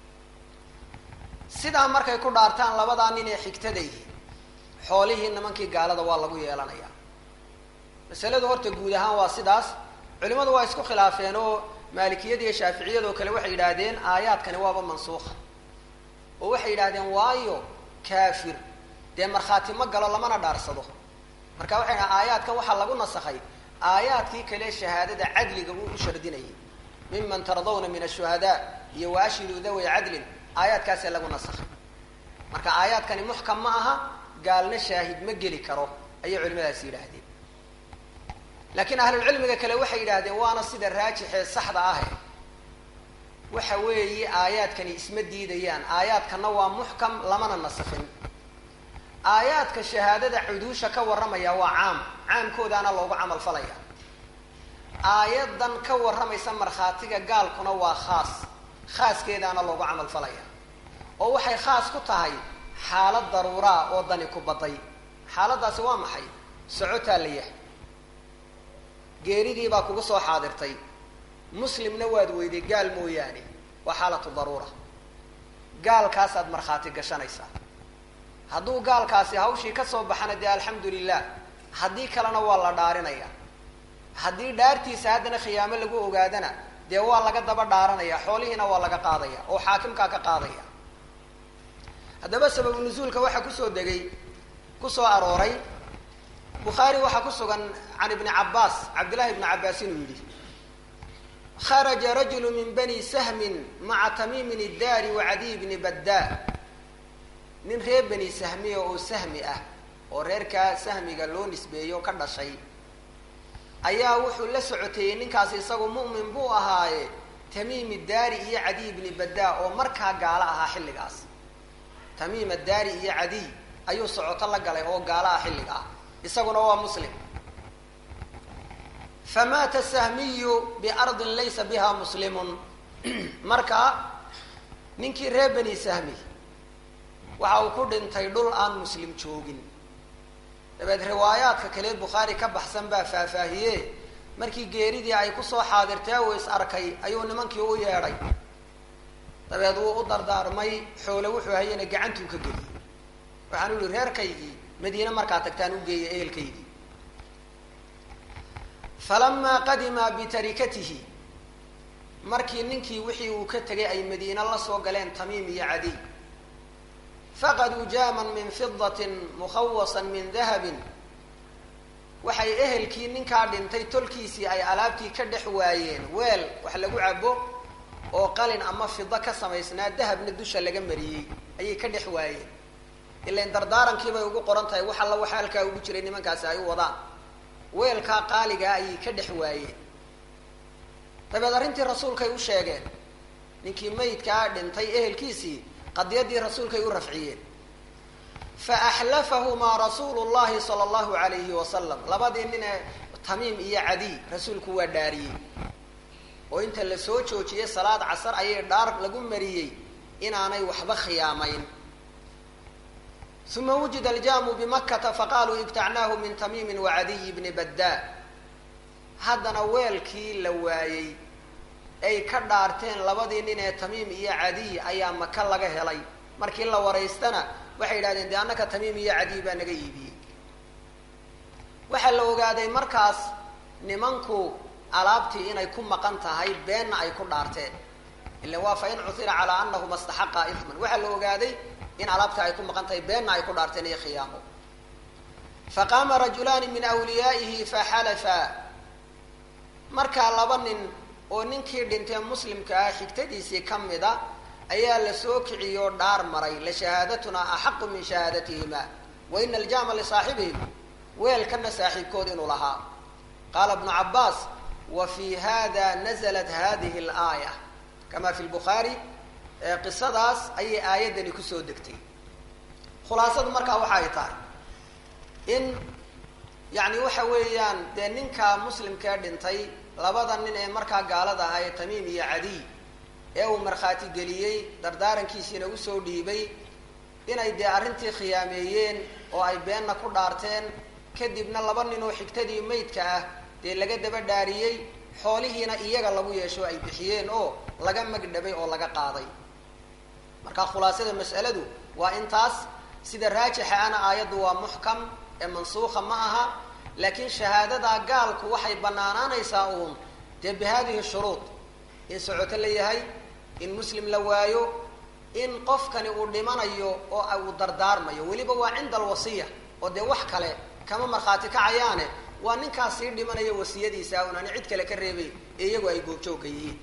sidaa markay ku dhaartaan labadaa nin ee xigtada yihiin xoolihii nimankii gaalada waa lagu yeelanayaa masaladu horta guud ahaan waa sidaas culimadu waa isku khilaafeen oo maalikiyada iyo shaaficiyadoo kale waxay yidhaahdeen aayaadkani waaba mansuuqa oo waxay yidhahdeen waayo kaafir dee markhaati ma galo lamana dhaarsado marka waxay dhaha aayaadkan waxaa lagu nasakhay aayaadkii kale shahaadada cadliga uu u shardinayay miman tardawna min ashuhadaa iyo wa ashhiduu daway cadlin aayaadkaasee lagu nasakhay marka aayaadkani muxkam ma aha gaalna shaahid ma geli karo ayay culimadaasi yidhaahdeen laakiin ahlulcilmiga kale waxay yidhaahdeen waana sida raajixee saxda ahe waxa weeye aayaadkani isma diidayaan aayaadkana waa muxkam lamana nasakhin aayaadka shahaadada cuduusha ka warramaya waa caam caamkoodaana loogu camal falaya aayadan ka warramaysa markhaatiga gaalkuna waa khaas khaaskeedaana loogu camal falaya oo waxay khaas ku tahay xaalad daruuraa oo dani ku baday xaaladdaasi waa maxay socotaa la yahay geeridii baa kugu soo xaadirtay muslimna waad weyday gaal mooyaane waa xaalatu daruura gaalkaasaad markhaati gashanaysaa hadduu gaalkaasi hawshii ka soo baxana dee alxamdu lilah haddii kalena waa la dhaarinaya haddii dhaartiisa haddana khiyaamo lagu ogaadana dee waa laga daba dhaaranaya xoolihiina waa laga qaadaya oo xaakimkaa ka qaadaya haddaba sababu nusuulka waxaa kusoo degay kusoo arooray bukhaari waxaa ku sugan can ibni cabaas cabdillahi ibni cabaas inuu yidhi kharaja rajulu min bani sahmin maca tamiimin iddaari wa cadiy bni baddaa nin reer bani sahmiya oo sahmi ah oo reerkaa sahmiga loo nisbeeyo ka dhashay ayaa wuxuu la socoteeyey ninkaasi isagu mu'min buu ahaaye tamiim iddaari iyo cadiy bni baddaa oo markaa gaalo ahaa xilligaas tamiim addaari iyo cadiy ayuu socoto la galay oo gaalo ah xilliga ah isaguna waa muslim famaata sahmiyu biardin laysa biha muslimun marka ninkii reer bani sahmi waxa uu ku dhintay dhul aan muslim joogin dabeed riwaayaadka kale bukhaari ka baxsan baa faahfaahiye markii geeridii ay kusoo xaadirtee uu is arkay ayuu nimankii u yeedhay dabeed wuu u dardaarmay xoole wuxuu hayana gacantuu ka geliyey waxaanu yihi reerkaygii madiine markaa tagtaan u geeya ehelkaydii falamaa qadima bitarikatihi markii ninkii wixii uu ka tegay ay madiine la soo galeen tamiim iyo cadiy faqaduu jaaman min fidatin mukhawasan min dahabin waxay ehelkii ninkaa dhintay tolkiisii ay alaabtii ka dhex waayeen weel wax lagu cabo oo qalin ama fido ka samaysnaa dahabna dusha laga mariyey ayay ka dhex waayeen ilan dardaarankii bay ugu qoran tahay wax alla waxa halkaa ugu jiray nimankaasi ay u wadaan weelkaa qaaligaa ayay ka dhex waayeen dabeed arrintii rasuulkay u sheegeen ninkii maydkaa dhintay ehelkiisii qadiyadii rasuulkay u rafciyeen fa axlafahumaa rasuulu llahi sala allahu alayhi wasalam labadii nin ee tamiim iyo cadiy rasuulku waa dhaariyey oo inta la soo joojiyey salaad casar ayay dhaar lagu mariyey inaanay waxba khiyaamayn uma wujida aljaamu bimakkata faqaaluu ibtacnaahu min tamiimin wacadiy bni baddaa haddana weelkii la waayey ay ka dhaarteen labadii nin ee tamiim iyo cadiy ayaa maka laga helay markii la waraystana waxay yidhahdeen dee annaka tamiim iyo cadiy baa naga iibiyey waxaa la ogaaday markaas nimanku alaabtii inay ku maqan tahay beenna ay ku dhaarteen ila waa fa in cuhira calaa anahuma staxaqaa isman waxaa la ogaaday in alaabtii ay ku maqan tahay beenna ay ku dhaarteen iyo khiyaamo faqaama rajulaani min wliyaa'ihi faxalafa markaa laba nin oo ninkii dhintee muslimka ah xigtadiisii ka mid a ayaa la soo kiciyoo dhaar maray la shahaadatuna axaqu min shahaadatihima wa ina aljaama lisaaxibihim weelkana saaxiibkood inuu lahaa qaala bnu cabaas wa fi hada naزlat hadihi اlaaya kama fi lbukhaari qisadaas ayay aayaddani kusoo degtay khulaasadu markaa waxa ay tahay in yani waxa weeyaan dee ninka muslimkee dhintay labada nin ee markaa gaalada ahaa ee tamiim iyo cadiy ee uu markhaati geliyey dardaarankiisiina usoo dhiibay inay dee arrintii khiyaameeyeen oo ay beenna ku dhaarteen kadibna laba nin oo xigtadii maydka ah dee laga daba dhaariyey xoolihiina iyaga lagu yeesho ay bixiyeen oo laga magdhabay oo laga qaaday marka khulaasada mas'aladu waa intaas sida raajixa ana aayaddu waa muxkam ee mansuuka ma aha laakiin shahaadadaa gaalku waxay banaanaanaysaa uun dee bi hadihi shuruud in socoto la yahay in muslim la waayo in qofkani uu dhimanayo oo uu dardaarmayo weliba waa cinda alwasiya oo dee wax kale kama markhaati kacayaane waa ninkaas sii dhimanaya wasiyadiisa un ani cid kale ka reebay ee iyagu ay goobjoogka yihiin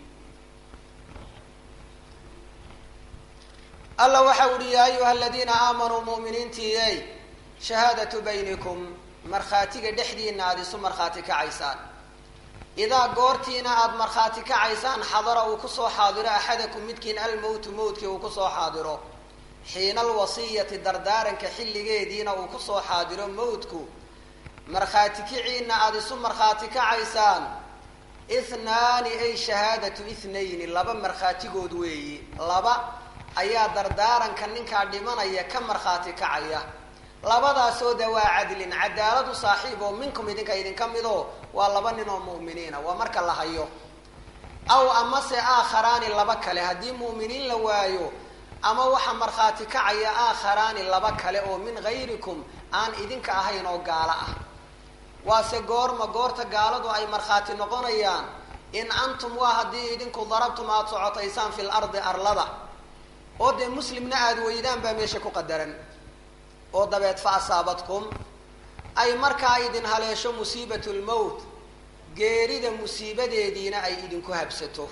alla waxa uhi yaa ayuha aladiina aamanuu mu'miniintiiyey shahaadatu baynikum markhaatiga dhexdiina aada isu markhaati kacaysaan idaa goortiina aada markhaati kacaysaan xadara uu kusoo xaadiro axadakum midkiin almowtu mowtkii uu kusoo xaadiro xiina alwasiyati dardaaranka xilligeediina uu kusoo xaadiro mowtku markhaati kiciina aada isu markhaati kacaysaan ithnaani ay shahaadatu ithnayni laba markhaatigood weeyi laba ayaa dardaaranka ninkaa dhimanaya ka markhaati kacaya labadaasoo dawaa cadlin cadaaladu saaxiib oo minkum idinka idinka midoo waa laba nin oo mu'miniina waa marka la hayo aw amase aakharaani laba kale haddii mu'miniin la waayo ama waxaa markhaati kacaya aakharaani laba kale oo min hayrikum aan idinka ahayn oo gaalo ah waase goorma goorta gaaladu ay markhaati noqonayaan in antum waa haddii idinku darabtum aada socotaysaan fil ardi arlada oo dee muslimna aada weydaan baa meesha ku qadaran oo dabeed fa asaabadkum ay markaa idin haleesho musiibat lmowt geerida musiibadeediina ay idinku habsato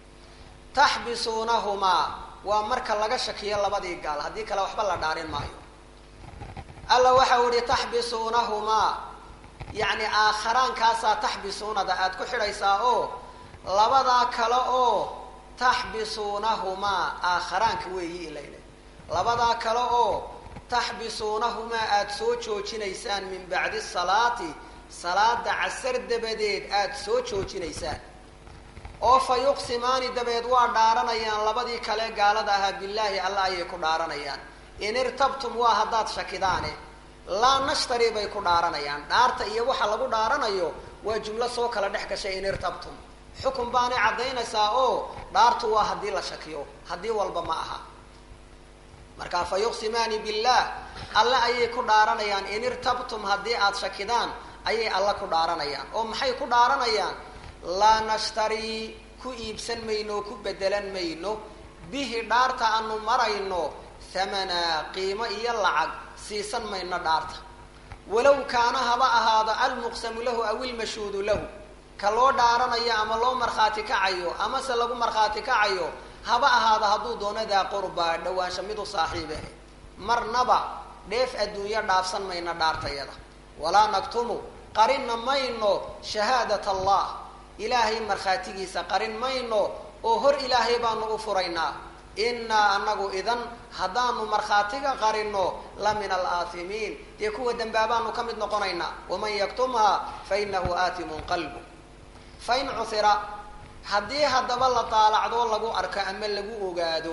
taxbisuunahumaa waa marka laga shakiyo labadii gaal haddii kale waxba la dhaarin maayo alla waxau ihi taxbisuunahumaa yacni aakhiraankaasaa taxbisuunada aada ku xidhaysaa oo labadaa kale oo taxbisuunahumaa aakharaanka weeyi ilayna labadaa kale oo taxbisuunahumaa aada soo joojinaysaan min bacdi salaati salaada casar dabadeed aada soo joojinaysaan oo fa yuqsimaani dabeed waa dhaaranayaan labadii kale gaalada ahaa billaahi alla ayay ku dhaaranayaan in irtabtum waa haddaad shakidaane laa nashtari bay ku dhaaranayaan dhaarta iyo waxa lagu dhaaranayo waa jumlo soo kala dhex gashay in irtabtum xukun baanay caddaynaysaa oo dhaartu waa haddii la shakiyo haddii walba ma aha markaa fa yuqsimaani billaah alle ayay ku dhaaranayaan in irtabtum haddii aada shakidaan ayay alle ku dhaaranayaan oo maxay ku dhaaranayaan laa nashtarii ku iibsan mayno oo ku bedelan mayno bihi dhaarta aanu marayno hamanaa qiimo iyo lacag siisan mayno dhaarta walow kaana haba ahaado almuqsamu lahu aw ilmashhuudu lahu ka loo dhaaranayo ama loo markhaati kacayo amase lagu markhaati kacayo haba ahaado hadduu doono daa qurbaa dhawaansha mid u saaxiibe marnaba dheef adduunyo dhaafsan mayno dhaartayada walaa naktumu qarinna mayno shahaadat allah ilaahay markhaatigiisa qarin mayno oo hor ilaahay baanu u furaynaa innaa anagu idan haddaanu markhaatiga qarinno la min alaathimiin dee kuwa dembaabaanu ka mid noqonaynaa waman yaktumhaa fa inahu aatimun qalbu fain cuhira haddii haddaba la daalacdoo lagu arko ama lagu ogaado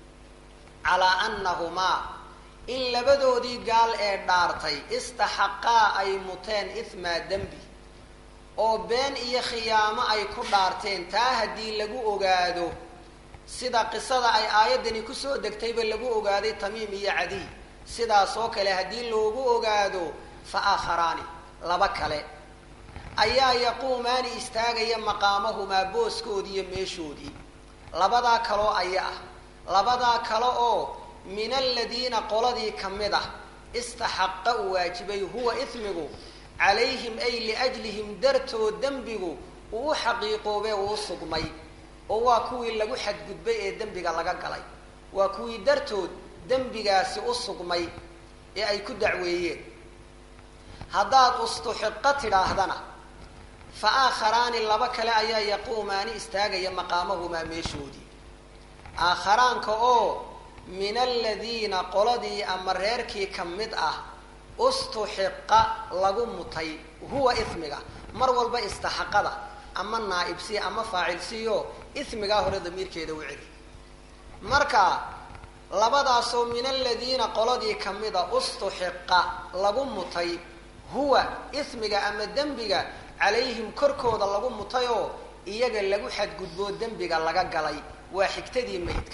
calaa annahumaa in labadoodii gaal ee dhaartay istaxaqaa ay muteen ihmaa dembi oo been iyo khiyaamo ay ku dhaarteen taa haddii lagu ogaado sida qisada ay aayaddani kusoo degtayba lagu ogaaday tamiim iyo cadiy sidaas oo kale haddii loogu ogaado fa aakharaani laba kale ayaa yaquumaani istaagaya maqaamahumaa booskoodii iyo meeshoodii labadaa kaloo aya ah labadaa kale oo min aladiina qoladii ka mid ah istaxaqa uu waajibay huwa ismigu calayhim ay liajlihim dartood dembigu uu u xaqiiqoobee uu u sugmay oo waa kuwii lagu xadgudbay ee dembiga laga galay waa kuwii dartood dembigaasi u sugmay ee ay ku dacweeyeen haddaad ustuxiqa tidhaahdana fa aakharaani laba kale ayaa yaquumaani istaagaya maqaamahumaa meeshoodii aakharaanka oo min aladiina qoladii ama reerkii ka mid ah ustuxiqa lagu mutay huwa ismiga mar walba istaxaqada ama naaibsi ama faacilsiyo ismigaa hore damiirkeeda u celi marka labadaasoo min aladiina qoladii kamida ustuxiqa lagu mutay huwa ismiga ama dembiga calayhim korkooda lagu mutayoo iyaga lagu xadgudboo dembiga laga galay waa xigtadii maydka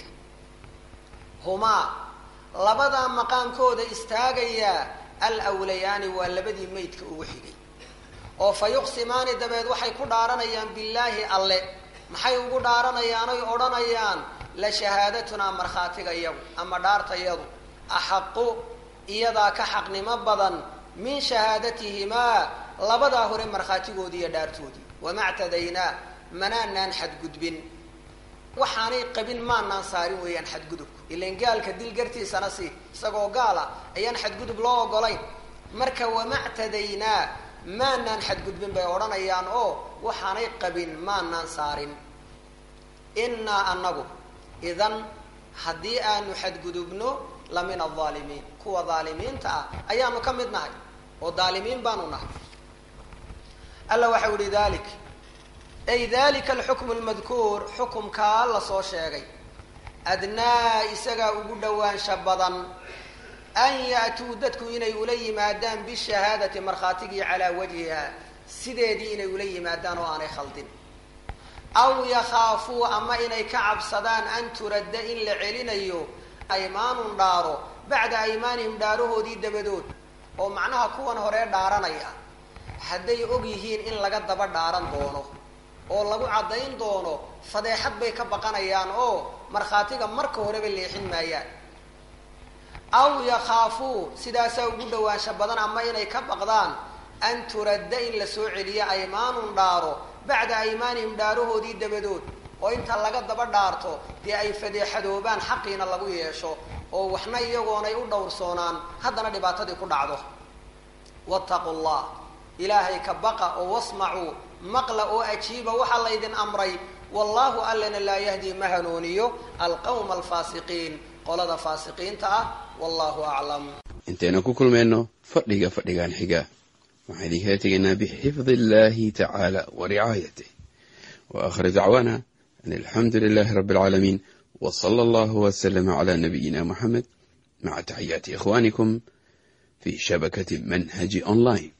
humaa labadaa maqaamkooda istaagayaa alwlayaani waa labadii maydka ugu xigay oo fa yuqsimaani dabeed waxay ku dhaaranayaan billaahi alle maxay ugu dhaaranayaan oy odhanayaan la shahaadatunaa markhaatiga iyagu ama dhaartayadu axaqu iyadaa ka xaqnimo badan min shahaadatihimaa labadaa hore markhaatigoodii iyo dhaartoodii wama ctadaynaa manaanaan xadgudbin waxaanay qabin maanaan saarin weeyaan xadgudubku ilan gaalka dil gartiisana si isagoo gaala ayaan xadgudub loo ogolayn marka wama ctadaynaa maanaan xadgudbin bay odhanayaan oo waxaanay qabin maanaan saarin innaa anagu idan haddii aanu xadgudubno la min alaalimiin kuwa daalimiinta ah ayaanu ka mid nahay oo daalimiin baanu nahay alla waxau yihi dalik ay dalika alxukmu lmadkuur xukumkaa la soo sheegay adnaa isagaa ugu dhowaansha badan an ya'tuu dadku inay ula yimaadaan bishahaadati markhaatigii calaa wajhiha sideedii inay ula yimaadaan oo aanay khaldin aw yakhaafuu ama inay ka cabsadaan an turadda in la celinayo aymaanun dhaaro bacda aymaanihim dhaarahoodii dabadood oo macnaha kuwan horee dhaaranaya hadday og yihiin in laga daba dhaaran doono oo lagu caddayn doono fadeexad bay ka baqanayaan oo markhaatiga marka horeba leexin maayaan aw yakhaafuu sidaasaa ugu dhowaansha badan ama inay ka baqdaan an turadda in la soo celiyo aymaanun dhaaro bacda aymaanihim dhaarahoodii dabadood oo inta laga daba dhaarto dee ay fadeexadoobaan xaqiina lagu yeesho oo waxna iyagoonay u dhowrsoonaan haddana dhibaatadii ku dhacdo wattaqu llah ilaahay ka baqa oo wasmacuu maqla oo ajiiba waxaa laydin amray wallahu allana laa yahdi ma hanuuniyo alqawma alfaasiqiin qolada faasiqiinta ah wallahu aclam intaynu ku kulmayno fadhiga fadhigan xiga waxaan idinkala tegaynaa bixifdi illahi tacaala wa ricaayatih wa akhir dacwaana an alxamdu lilahi rabi alcaalamiin w sala allahu wslama cla nabiyina muxamed maca taxiyaati ikhwanikum fi shabakati manhaji online